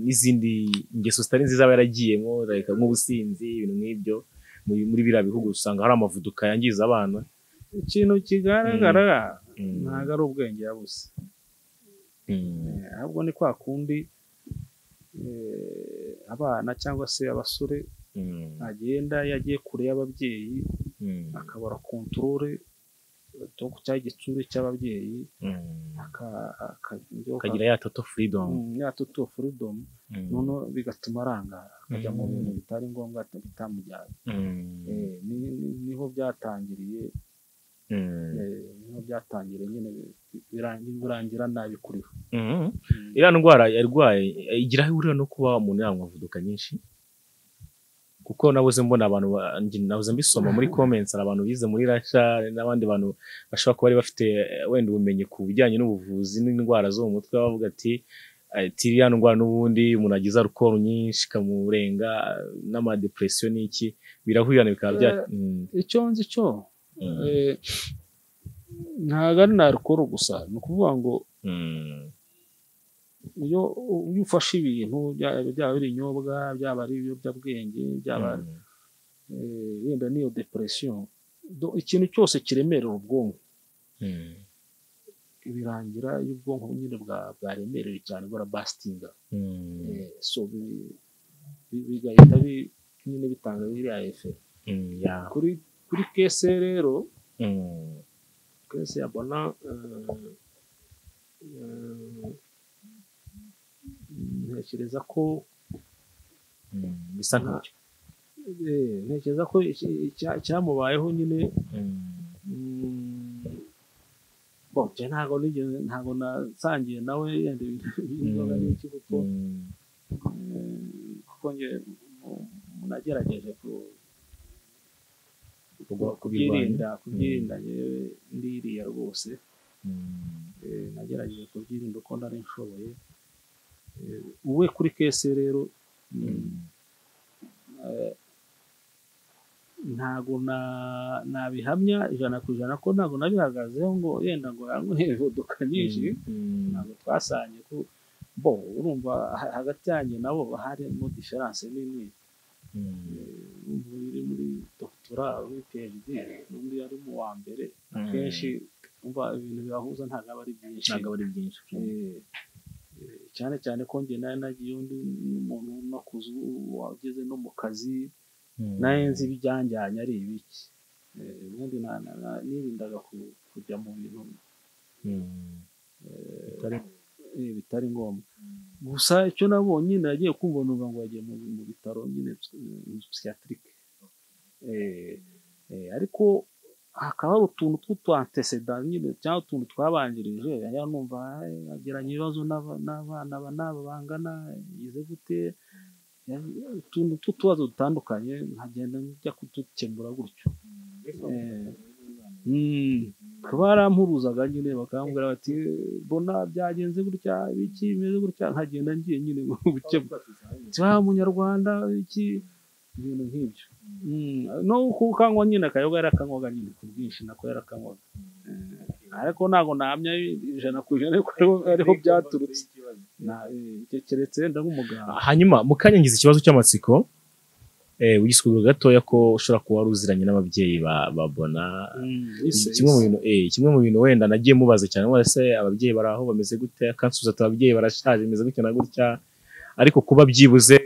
n'izindi ngeso zitari nziza aba yaragiyemo like nk'ubusinzi ibintu nk'ibyo muri muri biriya bihugu usanga hari amavuduka yangiza abana ikintu kigaragara Mm, ntabwo ari ubwenge yabuze mm, Eh, ahubwo ni kwa kundi eh, abana cyangwa se abasore mm, agenda yagiye kure y'ababyeyi mm. akabara kontorore cya gitsure cy'ababyeyi Mm. aka- aka- ibyo- akagira ya toto freedom Mm, ya total freedom Mm. noneho bigatuma arangara akajya mu Mm. bintu bitari ngombwa bitamujyanye Mm. Eh, ni- ni- niho byatangiriye Mm. eh, niho byatangiriye nyine birangi- birangira nabi kuri we Mm. Mm. iriya ndwara yarwaye igira aho ihurira no kuba umuntu yanywa amavuduka nyinshi kuko nabuze mbona abantu ba- njye nabuze mbisoma muri comments hari abantu bize muri rasha n'abandi bantu bashobora kuba bari bafite eh, wenda ubumenyi ku bijyanye n'ubuvuzi n'indwara zo mu mutwe bavuga ati eh, ati iriya ndwara n'ubundi umuntu agize alcohol nyinshi ikamurenga n'amadepresiyo n'iki birahurirana bikaba bya Eh, Mm, icyo nzi cyo mm, eh, ntabwo ari na alcohol gusa ni ukuvuga ngo mm, iyo iyo ufashe ibintu bya- byaba ari ibinyobwa byaba ari ibiyobyabwenge byaba mm. eh, wenda n'iyo depression do- ikintu cyose kiremerera ubwonko Mm. birangira iyo ubwonko nyine bwa- bwaremerewe cyane burabasitinga Mm, Eh, so bi- bi- bigahita bi- nyine bitanga biriya efe mm, yeah. kuri kuri kese rero Mm, kese ya bona eh, eh, ntekereza ko mm, bisa nkacyo eh, ntekereza ko iki- icya- cyamubayeho nyine Mm, mm, bon je ntabwo nigeze ntabwo nasangiye nawe yenda ibintu by'inzoga n'iki kuko mm, Mm, kuko nge mu- nagerageje ku- Kuba- kubyirinda kubyirinda yewe ndiriya rwose mm, Eh, nagerageje kubyirinda uko nari nshoboye Eh, uwe kuri kese rero mm, eh, ntago na- nabihamya ijana ku ijana ko ntago nabihagazeho ngo yenda ngo yanywe imodoka nyinshi mm, ntabwo twasanye ko bo urumva ha- hagati yanjye nabo harimo diferanse nini mm, ubu uri muri doctora uri phd n'undi yari mu wa mbere Mm. akenshi umva ibintu bibahuza ntabwo aba ari byinshi ntabwo aba ari byinshi Eh, eh, cyane cyane ko njye nari nagiye undi n'umuntu w'unakuze wageze no mu kazi Mm, nawe nzi ibijyanjyanye ari ibiki Eh, ubundi na- na- na- nirindaga ku- kujya mu bintu mm, bitari- eh, bitari ngombwa gusa icyo nabonye nyine nagiye kumva numva ngo yagiye mu mu bitaro nyine psy- eh, psychiatric. Eh, eh, ariko hakaba hari utuntu tw'utwanteseda nyine cyangwa utuntu twabanjirije aya numva agiranye ibibazo n'aba- n'abana ba- n'aba bangana yize gute ya- utuntu tw'utubazo dutandukanye nkagenda njya kudukemura gutyo Eh, mm, kuba barampuruzaga nyine bakambwira bati mbona byagenze gutya biki bimeze gutya nkagenda ngiye nyine gukemura cyangwa munyarwanda iki ibintu nk'ibyo Mm, no kukanywa nyine akayoga yarakanywaga nyine ku bwinshi nako yarakanywaga Eh, ariko ntabwo nahamya ijana ku ijana yuko ariho- ariho byaturutse Na- eh, icyo keretse wenda nk'umuganga hanyuma mukanyangiza ikibazo cy'amatsiko eh, wigisukura gatoya ko ushobora kuba wari uziranye n'ababyeyi ba- ba bona Mm, ise- kimwe mu ise. bintu eh kimwe mu bintu wenda nagiye mubaza cyane ngo ese ababyeyi bari aho bameze gute akansubiza ati ababyeyi barashaje bimeze gutya na gutya ariko kuba byibuze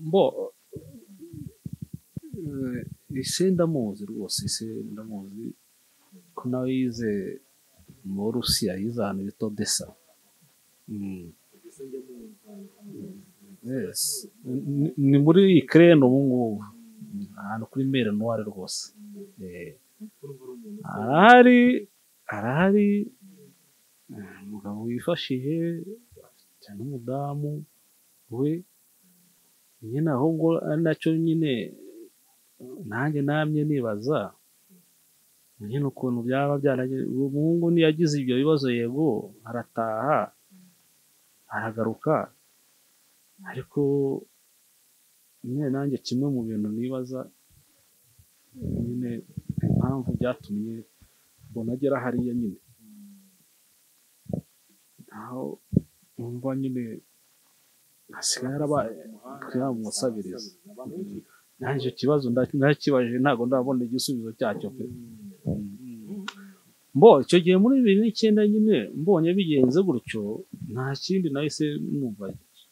mbo eh, ise ndamuzi rwose ise ndamuzi ko nawe yize mu Burusiya yize ahantu bita Odessa Mm. Yes. Ni- ni muri Ukraine ubu ngubu ahantu kuri mere noire rwose Eh, arahari arahari eh, umugabo wifashije cyane umudamu we nyine aho ngo ari nacyo nyine nanjye namye nibaza nyine ukuntu byaba byaragize uwo muhungu niyagize ibyo bibazo yego arataha aragaruka ariko nyine nanjye kimwe mu bintu nibaza nyine impamvu byatumye mbona agera hariya nyine aho numva nyine asigaye yarabaye yamusabiriza nanjye icyo kibazo nda- ndakibajije ntabwo ndabona igisubizo cyacyo pe mbo icyo gihe muri bibiri n'icyenda nyine mbonye bigenze gutyo nta kindi nahise numva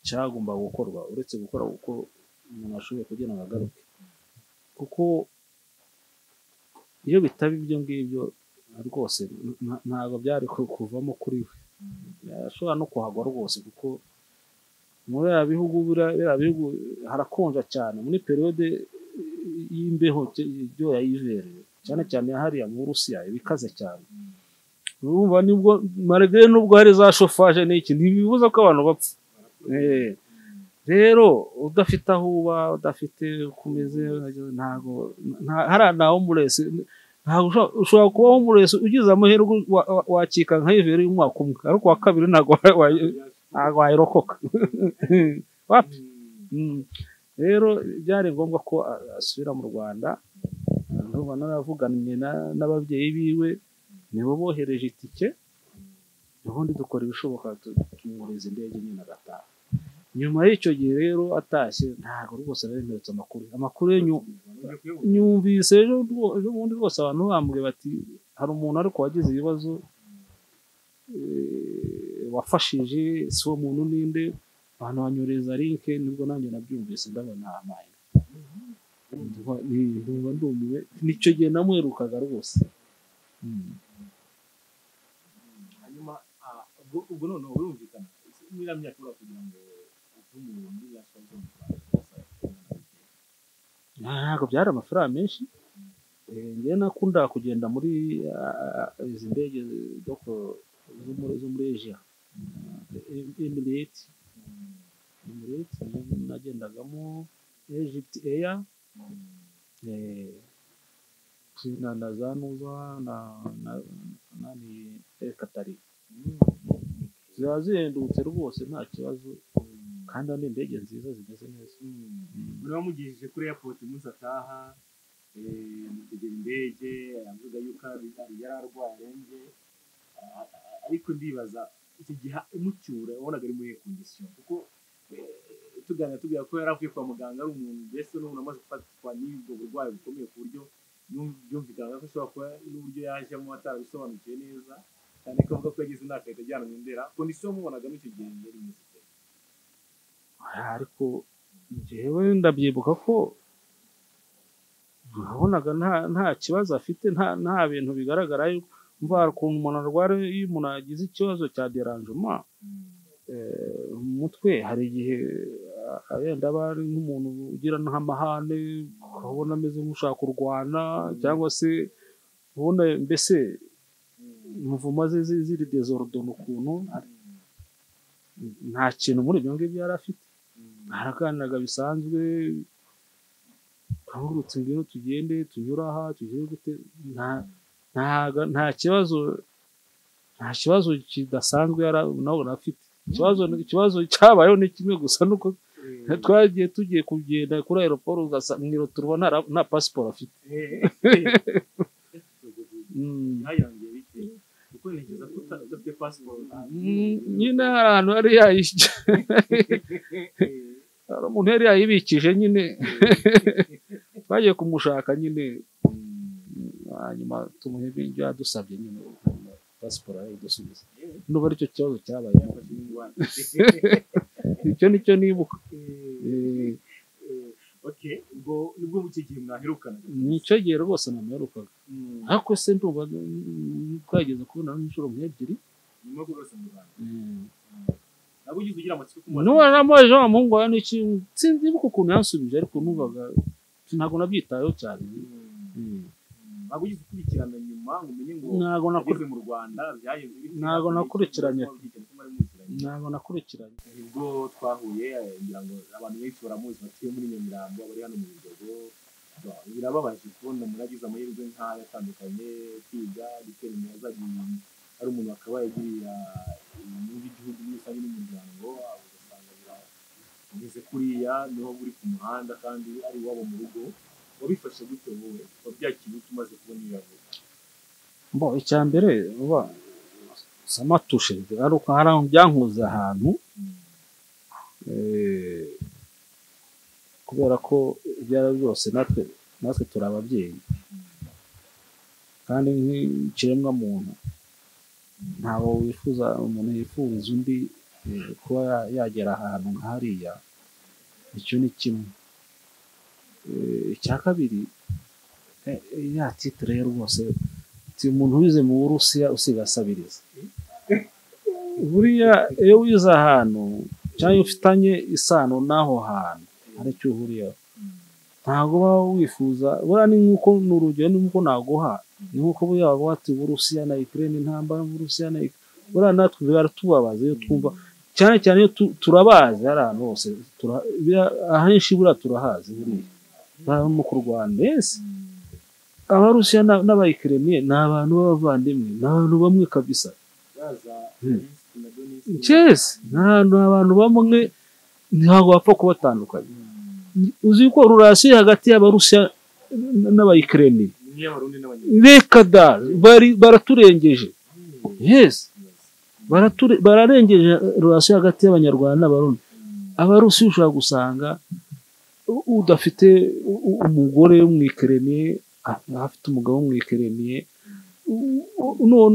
cyagomba gukorwa uretse gukora uko umuntu ashoboye kugira ngo agaruke kuko iyo bitaba ibyo ngibyo rwose nta- ntabwo byari ku- kuvamo kuri we yashobora no kuhagwa rwose kuko muri biriya bihugu biriya biriya bihugu harakonja cyane muri periyode y'imbeho cy- iryoya y'ivere cyane cyane hariya mu Burusiya ibikaze cyane urumva nibwo malgré nubwo hari za shofaje n'iki ntibibuza ko abantu bapfa Eh, rero udafite aho uba udafite uko umeze ntago nta- hariya ntaho murese ntago ushobora- ushobora kubaho murese ugize amahirwe wa- wa- wakika nka ivere y'umwaka umwe ariko uwa kabiri ntago wa- wa- ntago wayirokoka wapi Mm. rero byari ngombwa ko a- asubira mu rwanda ndumva naravuganye na- n'ababyeyi biwe nibo bohereje itike ubundi dukora ibishoboka tu- tumwohereza indege nyine agataha nyuma y'icyo gihe rero atashye ntabwo rwose naremberetse amakuru amakuru ye nyu- nyumvise ejo rwo- ejo bundi rwose abantu bambwiye bati hari umuntu ariko wagize ibibazo eh, wafashije si uwo muntu ninde abantu banyureza linke nibwo nanjye nabyumvise ndabona amaye ndumva ndumiwe nicyo gihe namwirukaga rwose Mm. hanyuma ah, ubwo ubwo noneho birumvikana niba myaka ibura kugira ngo utume umuntu yashobora kuba mu Rwanda rwose Ah, ntabwo byari amafaranga menshi Eh, njye nakundaga kugenda muri ah, izi ndege zo ku- zo muri- zo muri asia Em- emirate emirate niyo nagendagamo egypt air Eh, na na za nuza na na na ni Air Qatar. ziba zihendutse rwose nta kibazo kandi ni indege nziza zimeze neza muraba mugejeje kuri airport umunsi ataha eh, mutegera indege avuga yuko ari- ari- yari arwaye arembye Ah, ah, ariko ndibaza icyo gihe umucyura wabonaga ari muri iyo kondisiyo kuko eh, tuganira tubwira ko yari avuye kwa muganga ari umuntu mbese n'umuntu amaze gufatwa n'ubwo burwayi bukomeye ku buryo yum- byumvikanaga ko ashobora kuba n'uburyo yajemo atarabisobanukiwe neza cyane ko avuga ko yagize imyaka ahita ajyanwa i ndera kondisiyo mubonagamo icyo gihe yari imeze ite? ariko njyewe ndabyibuka ko nabonaga nta nta kibazo afite nta nta bintu bigaragara yuko mva hari ukuntu umuntu arwara iyo umuntu agize ikibazo cya deranjuma mu mutwe hari igihe ah, wenda aba ari nk'umuntu ugira nk'amahane ukabona ameze nk'ushaka kurwana cyangwa se ubona mbese imvuma ze zi- ziri dezorodona ukuntu ari- nta kintu muri ibyo ngibyo yari afite araganiraga bisanzwe ahurutse ngwino tugende tunyura aha tugire gute nta ntaga- nta kibazo nta kibazo kidasanzwe yara- nawe yari afite ikibazo ikibazo cyabayeho ni kimwe gusa nuko twagiye tugiye kugenda kuri aeroport ugasanga mu irotorwa nta ra- nta pasiporo afite Mm. ntayangire bike kuko ntekereza ko uta- udafite pasiporo Mm, nyine hari ahantu yari yayishyira hari umuntu yari yayibikije nyine twagiye kumushaka nyine Mm, hanyuma tumuhe ibyo yadusabye nyine pasiporo arayidusubiza n'ubu aricyo kibazo cyabaye icyo nicyo nibuka Eh, okay ubwo nibwo mu gihe mwaherukana nicyo gihe rwose namuherukaga ariko se ndumva mm, twageze kubona nk'inshuro nk'ebyiri nyuma yo kurasa mu rwanda Mm. ntabwo ugize ugira amatsiko kumubona nuba namubajije wa muhungu wawe ni iki sinzibuka ukuntu yansubije ariko numvaga ntabwo nabyitayeho cyane Mm. ntabwo ugize ukurikirana nyuma ngo umenye ngo ntabwo nakuri- ageze mu rwanda byagenze bite? Ntabwo nakurikiranye. Wabigenza ko mwari muziranye. ntabwo nakurikiranye nibwo twahuye eh, ngira ngo abantu benshi baramuzi batuye muri nyamirambo bari hano mu bigogo birababaje kubona umuntu agize amahirwe nk'ayo atandukanye kwiga gutera imbere azagiye ari umuntu akaba yagirira inyungu igihugu muri rusange n'umuryango ugasanga bira- ugeze kuriya niho uri ku muhanda kandi ari iwabo mu rugo wabifashe gute wowe wabyakiriye ute umaze kubona iyo yavuga bo icya mbere uba samatushe ari uko hari aho byankuze ahantu eh, kubera ko ibyo ari byo byose natwe natwe turi ababyeyi kandi nk'ikiremwa muntu ntabwo wifuza umuntu yifuriza undi eh, kuba ya- yagera ahantu nka hariya icyo ni kimwe Eh, icya kabiri eh, eh, ya titire yo rwose uti umuntu wize mu burusiya usiga asabiriza buriya iyo wize ahantu cyangwa iyo ufitanye isano n'aho hantu hari icyo uhuriyeho ntabwo uba wifuza buriya ni nk'uko ni urugero ni nk'uko naguha ni nk'uko buriya bavuga bati uburusiya na ikirere intambara uburusiya na Ukraine." buriya natwe biratubabaza iyo twumva cyane cyane iyo tu- turabazi hari ahantu hose tura- biriya- ahenshi buriya turahazi buriya haba no kurwana ese abarusiya na- n'abayikireniye ni abantu b'abavandimwe ni abantu bamwe kabisa yaza Hmm. Denise na Denise. cyese ni ahantu abantu bamwe ntabwo bapfa kubatandukanya Hmm. uzi ko rurasiyo hagati y'abarusiya n'abayikireniye niyo abarundi n'abanyarwanda reka da bari baraturengeje yesi Barature- bararengeje rurasiyo hagati y'abanyarwanda n'abarundi abarusiya ushobora gusanga u- udafite u- u- umugore w'umwikereniye ah, afite umugabo w'umwikereniye u- u- none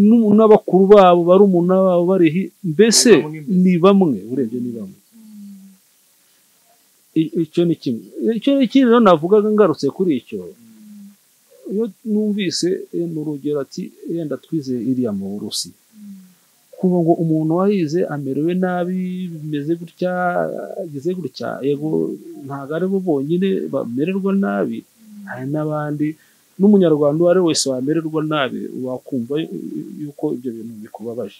n'u- n'abakuru babo barumuna babo bari hi- mbese Ni bamwe mbese. ni bamwe urebye ni bamwe I- icyo ni kimwe icyo ni ikindi rero navugaga ngarutse kuri icyo iyo numvise eh, ni urugero ati yenda twize iriya mu burusiya kuba ngo umuntu wayize amerewe nabi bimeze gutya ageze gutya yego ntabwo ari bo bonyine bamererwa nabi hari n'abandi n'umunyarwanda uwo ari we wese wamererwa nabi wakumva yuko ibyo bintu bikubabaje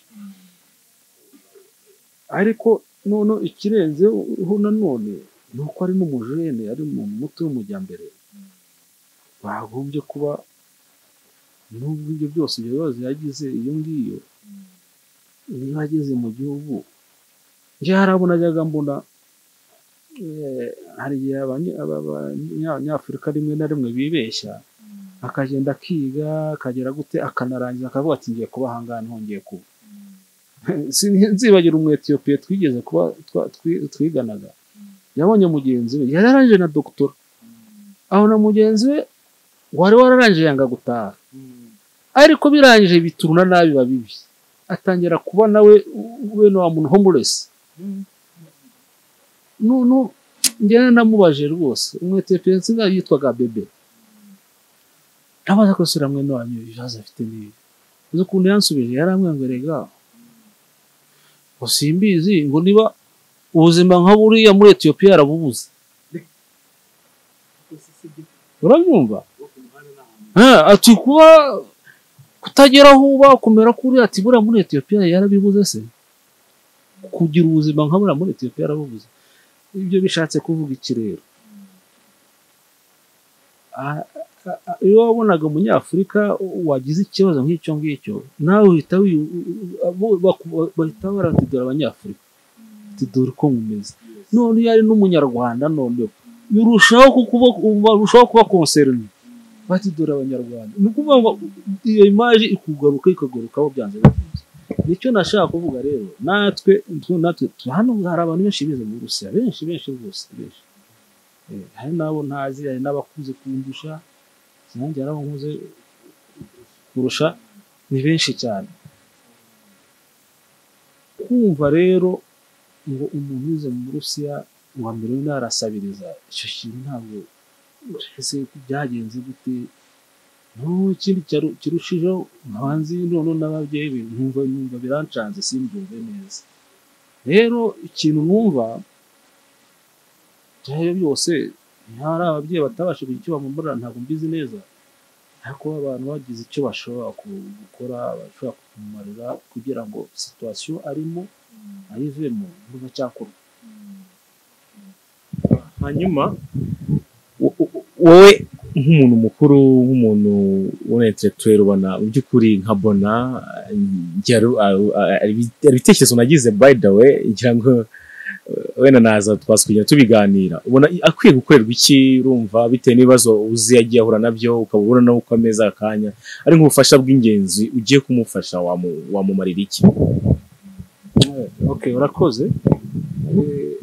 ariko none ikirenzeho nanone ni uko ari n'umujene ari mu mutwe w'umujyambere bagombye kuba n'ubwo ibyo byose ibyo bibazo yagize iyo ngiyo niba ageze mu gihugu njye harabona ajyaga mbona eh, hari igihe abanya- aba- abanyafurika rimwe na rimwe bibeshya akagenda akiga akagera gute akanarangiza akavuga ati ngiye kuba ahangaha ntongeye kuba Sin- nzibagira umwetiyopiye twigeze kuba twa- twi- twiganaga yabonye mugenzi we yari yarangije na dogitora aho na mugenzi we wari wararangije yanga gutaha ariko birangije bituruna nabi biba bibi atangira kuba nawe we na wa muntu homuresi none njyana namubajije rwose umwetiyopiye nsinga yitwaga bebe ntabaza ko sura mwene wanyu ibibazo afite n'ibi uzi ukuntu yansubije yaramwemberega ngo simbizi ngo niba ubuzima nka buriya muri etiyopiya yarabubuze urabyumva Ah, ati kuba kutagera aho uba kumera kuri ati buriya muri etiyopiya yarabibuze se kugira ubuzima nka buriya muri etiyopiya yarabubuze ibyo bishatse kuvuga iki rero Ah, ah, ah, iyo wabonaga umunyafurika wagize ikibazo nk'icyo ngicyo nawe uhita wi- u- u- bo- baku- bahita baratidora abanyafurika ati dore uko mumeze none iyo ari n'umunyarwanda none urushaho kukuba barushaho kuba konserine bati dore abanyarwanda ni ukuvuga ngo iyo imaje ikugaruka ikagarukaho byanze bikunze nicyo nashaka kuvuga rero natwe twe- natwe twe- hano hari abantu benshi bize mu burusiya benshi benshi rwose benshi Eh, hari n'abo ntazi hari n'abakuze kundusha sinanjye hari abakuze kurusha ni benshi cyane kumva rero ngo umuntu wize mu burusiya uwa mbere we arasabiriza icyo kintu ntabwo ese byagenze gute n'ubu ikindi cyaru- kirushijeho nkabanze none n'ababyeyi be nkumva numva birancanze simbyumve neza rero ikintu numva byayo byose ntihari ababyeyi batabasha kugira icyo bamumurira ntabwo mbizi neza ariko abantu bagize icyo bashobora ku- gukora bashobora kumumarira kugira ngo situwasiyo arimo ayivemo mbuga cyakorwa hanyuma wo- wo- wowe nk'umuntu mukuru nk'umuntu w'umunyeteretwere ubona mu by'ukuri nka bona eh, ngira- ah, ah, ibi- ibitekerezo nagize by the way ngira ngo eh, wenda naza twasukugenda tubiganira ubona i- akwiye gukorerwa iki urumva bitewe n'ibibazo uzi yagiye ahura nabyo ukaba ubona nawe uko ameze akanya ari nk'ubufasha bw'ingenzi ugiye kumufasha wamu- wamumarira iki okay urakoze Eh,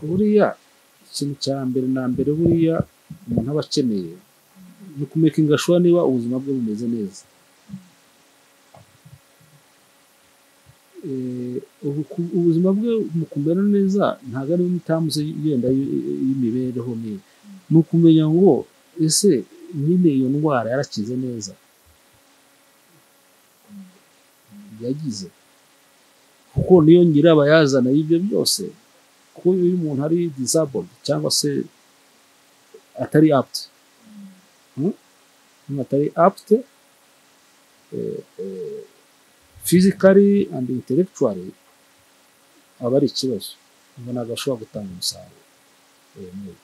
buriya ikintu cya mbere na mbere buriya umuntu aba akeneye ni ukumekinga shuwa niba ubuzima bwe bumeze neza Eh, ubu- ku- ubuzima bwe mu kumera neza ntabwo ari imitambuze yenda y- y'imibereho mibi ni ukumenya ngo ese nyine iyo ndwara yarakize neza yagize kuko niyo nyirabayazana y'ibyo byose kuko iyo umuntu ari disabled cyangwa se atari apt Hmm? umuntu atari apt eh, eh, physically and intellectually aba ari ikibazo umuntu ntabwo ashobora gutanga umusaruro Eh, neza.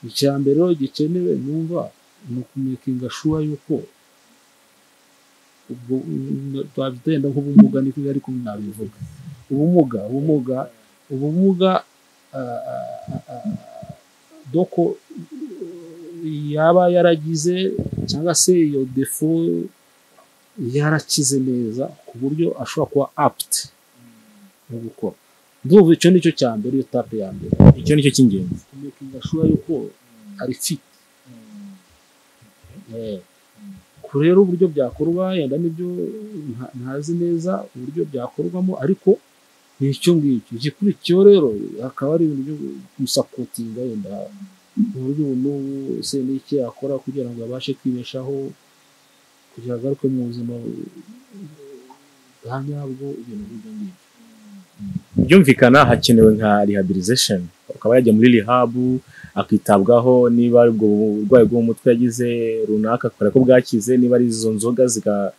icya mbere rero gikenewe numva ni ukumekinga shuwa yuko ubwo twabyenda nk'ubumuga niko ariko nabivuga ubumuga ubumuga ubumuga ah, ah, ah, doko yaba yaragize cyangwa se iyo defo yarakize neza ku buryo ashobora kuba apt no gukora ndumva icyo nicyo cya mbere iyo tape ya mbere icyo nicyo cy'ingenzi kumekinga shuwa yuko ari fit Eh, ko rero uburyo byakorwa yenda nibyo nta- ntazi neza uburyo byakorwamo ariko ni icyo ngicyo igikurikiyeho rero hakaba ari ibintu byo gusapotinga yenda mu buryo ubu n'ubu ese ni iki yakora kugira ngo abashe kwibeshaho kugira ngo agaruke mu buzima bwa nyabwo ibintu nk'ibyo ngibyo byumvikana hakenewe nka rehabilitation akaba yajya muri rehab akitabwaho niba ari ubwo burwayi bwo mu mutwe yagize runaka akora ko bwakize niba ari izo nzoga ziga-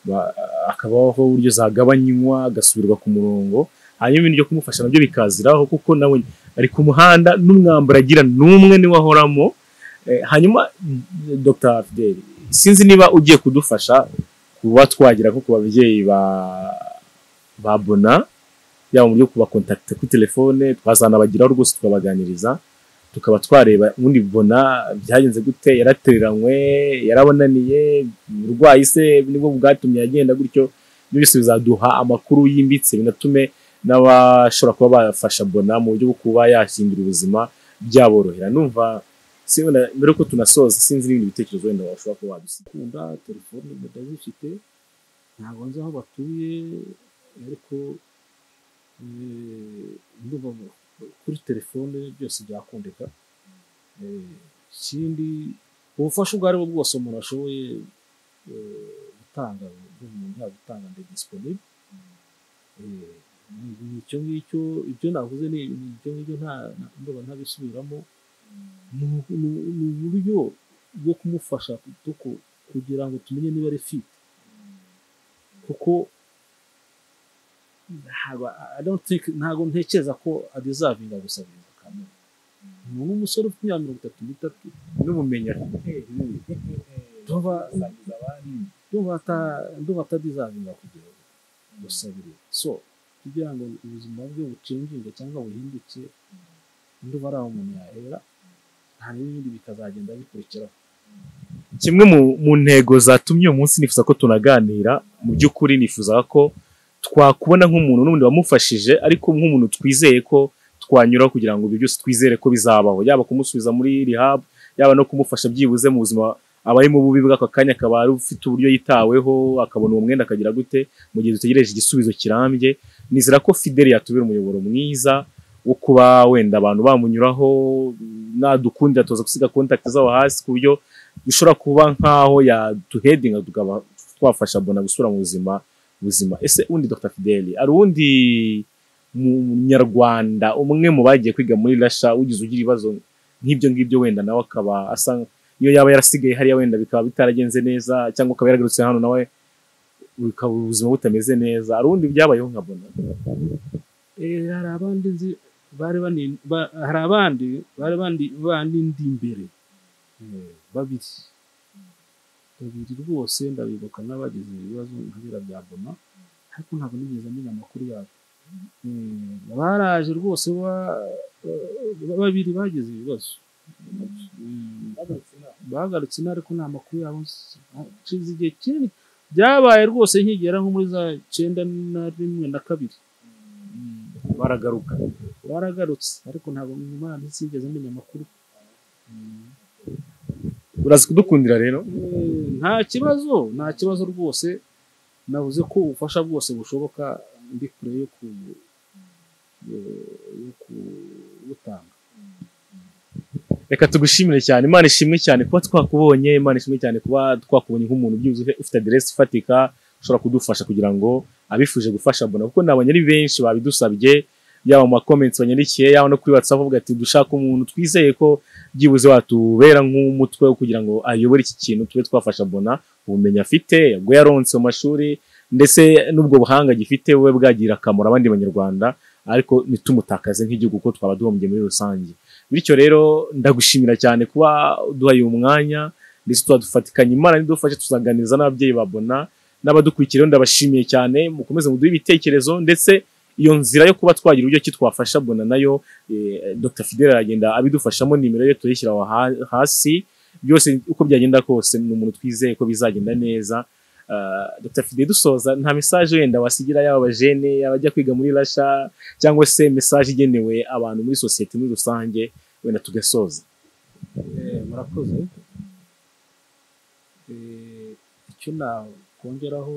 ba- akabaho uburyo zagabanywa agasubirwa ku murongo hanyuma ibintu byo kumufasha nabyo bikaziraho kuko nawe ari ku muhanda n'umwambaro agira n'umwe niwe ahoramo Eh, hanyuma mm, Dr Fidel sinzi niba ugiye kudufasha kuba twagira nko ku babyeyi ba ba Bona yaba mu buryo kubakontakita kuri telefone twazanabagiraho rwose tukabaganiriza tukaba twareba ubundi bona byagenze gute yaratereranywe yarabonaniye uburwayi se nibwo bwatumye agenda gutyo ibyo byose bizaduha amakuru yimbitse binatume n'abashobora kuba bafasha bona mu buryo bwo kuba yahindura ubuzima byaborohera numva si wenda mbere yuko tunasoza sinzi n'ibindi bitekerezo wenda washobora kuba wadusiga kunda telefone ndazifite ntabwo nzi aho batuye ariko eh, ndumva mu- kuri telefone byose byakundika Eh, ikindi ubufasha ubwo ari bwo bwose umuntu ashoboye eh, gutanga umuntu yagutanga ndi disponible Eh, icyo ngicyo ibyo navuze ni ibyo ngibyo nta ndumva ntabisubiramo ni uburyo bwo kumufasha kugira ngo tumenye niba ari fit kuko ntabwo I don't think ntabwo ntekereza ko adezavinga gusabiza kamere ni umusore ufite imyaka mirongo itatu n'itatu n'ubumenyi afite ndumva atadizavinga kugira ngo gusabirira so kugira ngo ubuzima bwe bucinjire cyangwa buhinduke nduba ari aho umuntu yahera nta n'ibindi bikazagenda bikurikiraho kimwe mu ntego zatumye uyu munsi nifuza ko tunaganira mu by'ukuri nifuza ko twakubona nk'umuntu n'ubundi wamufashije ariko nk'umuntu twizeye ko twanyura kugira ngo ibyo byose twizere ko bizabaho yaba kumusubiza muri rehab yaba no kumufasha byibuze mu buzima abarimo bubi bw'aka kanya akaba ari ufite uburyo yitaweho akabona uwo mwenda akagira gute mu gihe dutegereje igisubizo kirambye nizera ko fideli yatubera umuyoboro mwiza wo kuba wenda abantu bamunyuraho nadukundira tuza gusiga kontakiti zabo hasi ku buryo bishobora kuba nk'aho yaduhedinga tukaba twafasha bona gusura mu buzima buzima ese undi dr fideli hari uwundi munyarwanda umwe mu bagiye kwiga muri rasha ugize ugira ibibazo nk'ibyo ngibyo wenda nawe akaba asa iyo yaba yarasigaye hariya wenda bikaba bitaragenze neza cyangwa ukaba yaragarutse hano nawe bikaba ubuzima butameze neza hari ubundi byabayeho nkabona hari abandi nzi bari bani- ba- hari abandi bari bandi bandi ndi imbere Eh, babiri babiri rwose ndabibuka n'abagize ibibazo nka biriya bya bona ariko ntabwo nigeze menya amakuru yabo Eh, baraje rwose ba- ba- babiri bagize ibibazo Mm, bagarutse ino ariko nta makuru yabo nshize igihe kinini byabaye rwose nkigera nko muri za cyenda na rimwe na kabiri Mm baragaruka baragarutse ariko ntabwo Imana sinigeze menya amakuru uraza kudukundira rero Eh, nta kibazo nta kibazo rwose navuze ko ubufasha bwose bushoboka ndi kure yo ku yo kubutanga reka tugushimire cyane imana ishimwe cyane kuba twakubonye imana ishimwe cyane kuba twakubonye nk'umuntu byibuze ufite aderesi ifatika ushobora kudufasha kugira ngo abifuje gufasha mbona kuko nabonye ari benshi babidusabye yaba mu makomenti banyandikiye yaba no kuri watsapu bavuga ati dushaka umuntu twizeye ko byibuze watubera nk'umutwe wo kugira ngo ayobore iki kintu tube twafasha mbona ubumenyi afite ubwo yaronse mu mashuri ndetse n'ubwo buhanga gifite bube bwagira akamaro abandi banyarwanda ariko ntitumutakaze nk'igihugu kuko twaba duhombye muri rusange bityo rero ndagushimira cyane kuba uduhaye uyu mwanya ndetse tuhadufatikanya imana nidufashe tuzaganiriza n'ababyeyi babona n'abadukurikira rero ndabashimiye cyane mukomeze muduhe ibitekerezo ndetse iyo nzira yo kuba twagira uburyo ki twafasha bona nayo eh, Dr Fidel aragenda abidufashamo nimero ye tuyishyira aho ha- hasi byose uko byagenda kose ni umuntu twizeye ko bizagenda neza Ah, Dr Fidel dusoza nta message wenda wasigira yaba abajene abajya kwiga muri rasha cyangwa se message igenewe abantu muri sosiyete muri rusange wenda tugasoza Eh, murakoze Eh, icyo nakongeraho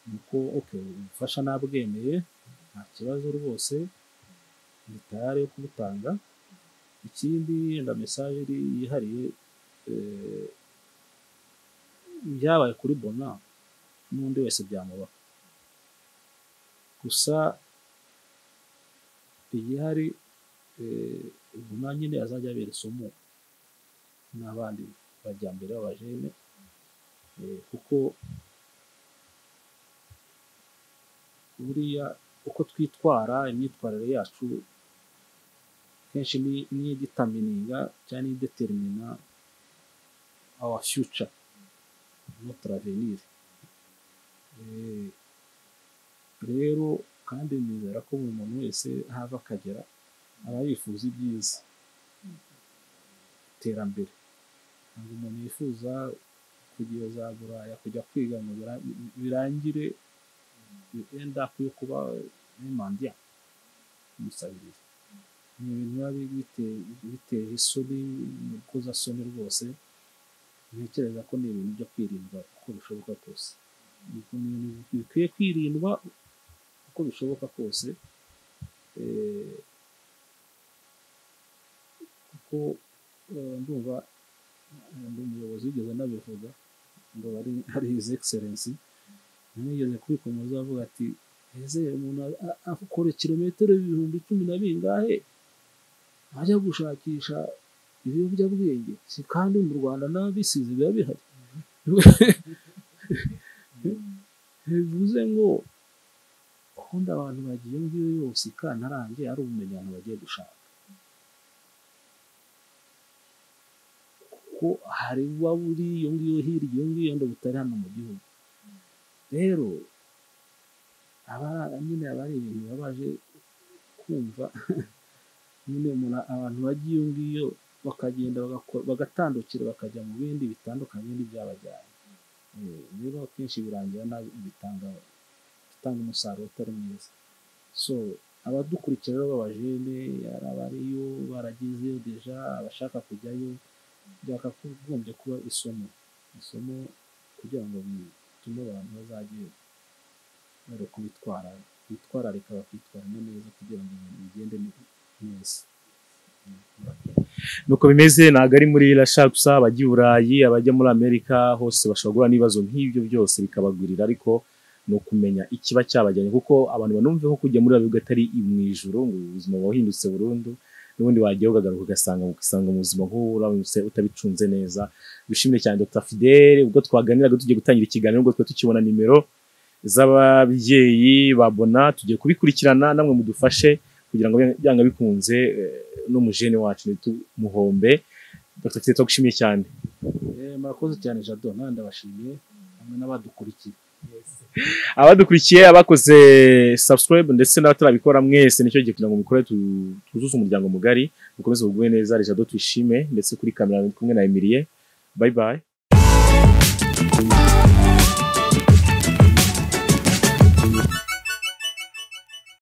ni uko okay, ubufasha nabwemeye nta kibazo rwose ni tayari yo kubutanga ikindi na mesaje iri yihariye eh, byabaye kuri bona n'undi wese byamuba gusa igihari eh, ubona nyine azajya abera isomo n'abandi bajyambere b'abajene eh, kuko buriya uko twitwara imyitwarire yacu kenshi ni- niyo iditamininga cyangwa niyo ideterimina awa fiyuca notre avenir Eh, rero kandi nizera ko buri muntu wese hava akagera aba yifuza ibyiza iterambere ntabwo umuntu yifuza kugira za buraya kujya kwiga ngo bira- birangire end up yo kuba mandiya umusabiriza ni ibintu biba bite- biteye isoni ni urukozasoni rwose ntekereza ko ni ibintu byo kwirindwa uko bishoboka kose ni ibintu bikwiye kwirindwa uko bishoboka kose Eh, kuko eh, ndumva eh, ndi umuyobozi wigeze anabivuga ngo ari his excellence ntamwigeze kwikomoza avuga ati ese umuntu a- a- akora kilometero ibihumbi cumi na bingahe ajya gushakisha ibiyobyabwenge si kandi mu rwanda n'ababisize biba bihari bivuze ngo ubundi abantu bagiye iyo ngiyo yose ikantarange ari ubumenyi abantu bagiye gushaka kuko hari waba uri iyo ngiyo hirya iyo ngiyo yenda butari hano mu gihugu rero aba nyine aba ari ibintu baba baje kumva nyine umuntu abantu bajya iyo ngiyo bakagenda bagakora bagatandukira bakajya mu bindi bitandukanye n'ibyabajyanye Eh, rero akenshi birangira nabi bitanga gutanga umusaruro utari mwiza so abadukurikira rero b'abajene ari abariyo baragezeyo deja abashaka kujyayo byakagombye kuba isomo isomo kugira ngo bitume abantu bazajye bari kubitwara bitwararika bakitwaramo neza kugira ngo ibintu bigende neza nuko bimeze ntabwo ari muri rasha gusa abajya i burayi abajya muri amerika hose bashobora guhura n'ibibazo nk'ibyo byose bikabagwirira ariko ni ukumenya ikiba cyabajyanye kuko abantu banumve ko kujya muri buriya bihugu atari mu ijoro ngo ubuzima buba buhindutse burundu n'ubundi wajya ukagaruka ugasanga ugasanga mu buzima nk'ubu uramutse utabicunze neza dushimire cyane Dr Fidele ubwo twaganiraga tugiye gutangira ikiganiro ubwo twari tukibona nimero z'ababyeyi ba Bona tugiye kubikurikirana namwe mudufashe kugira ngo byanga bikunze eh, n'umujene wacu ntitumuhombe Dr Fidele twagushimiye cyane Eh, murakoze cyane jado nawe ndabashimiye hamwe n'abadukurikiye abadukurikiye abakoze subscribe ndetse n'abatarabikora mwese nicyo gihe kugira ngo mukore tu- twuzuze umuryango mugari dukomeze bugume neza rejado twishime ndetse kuri kamera ndi kumwe na Emilie bye bye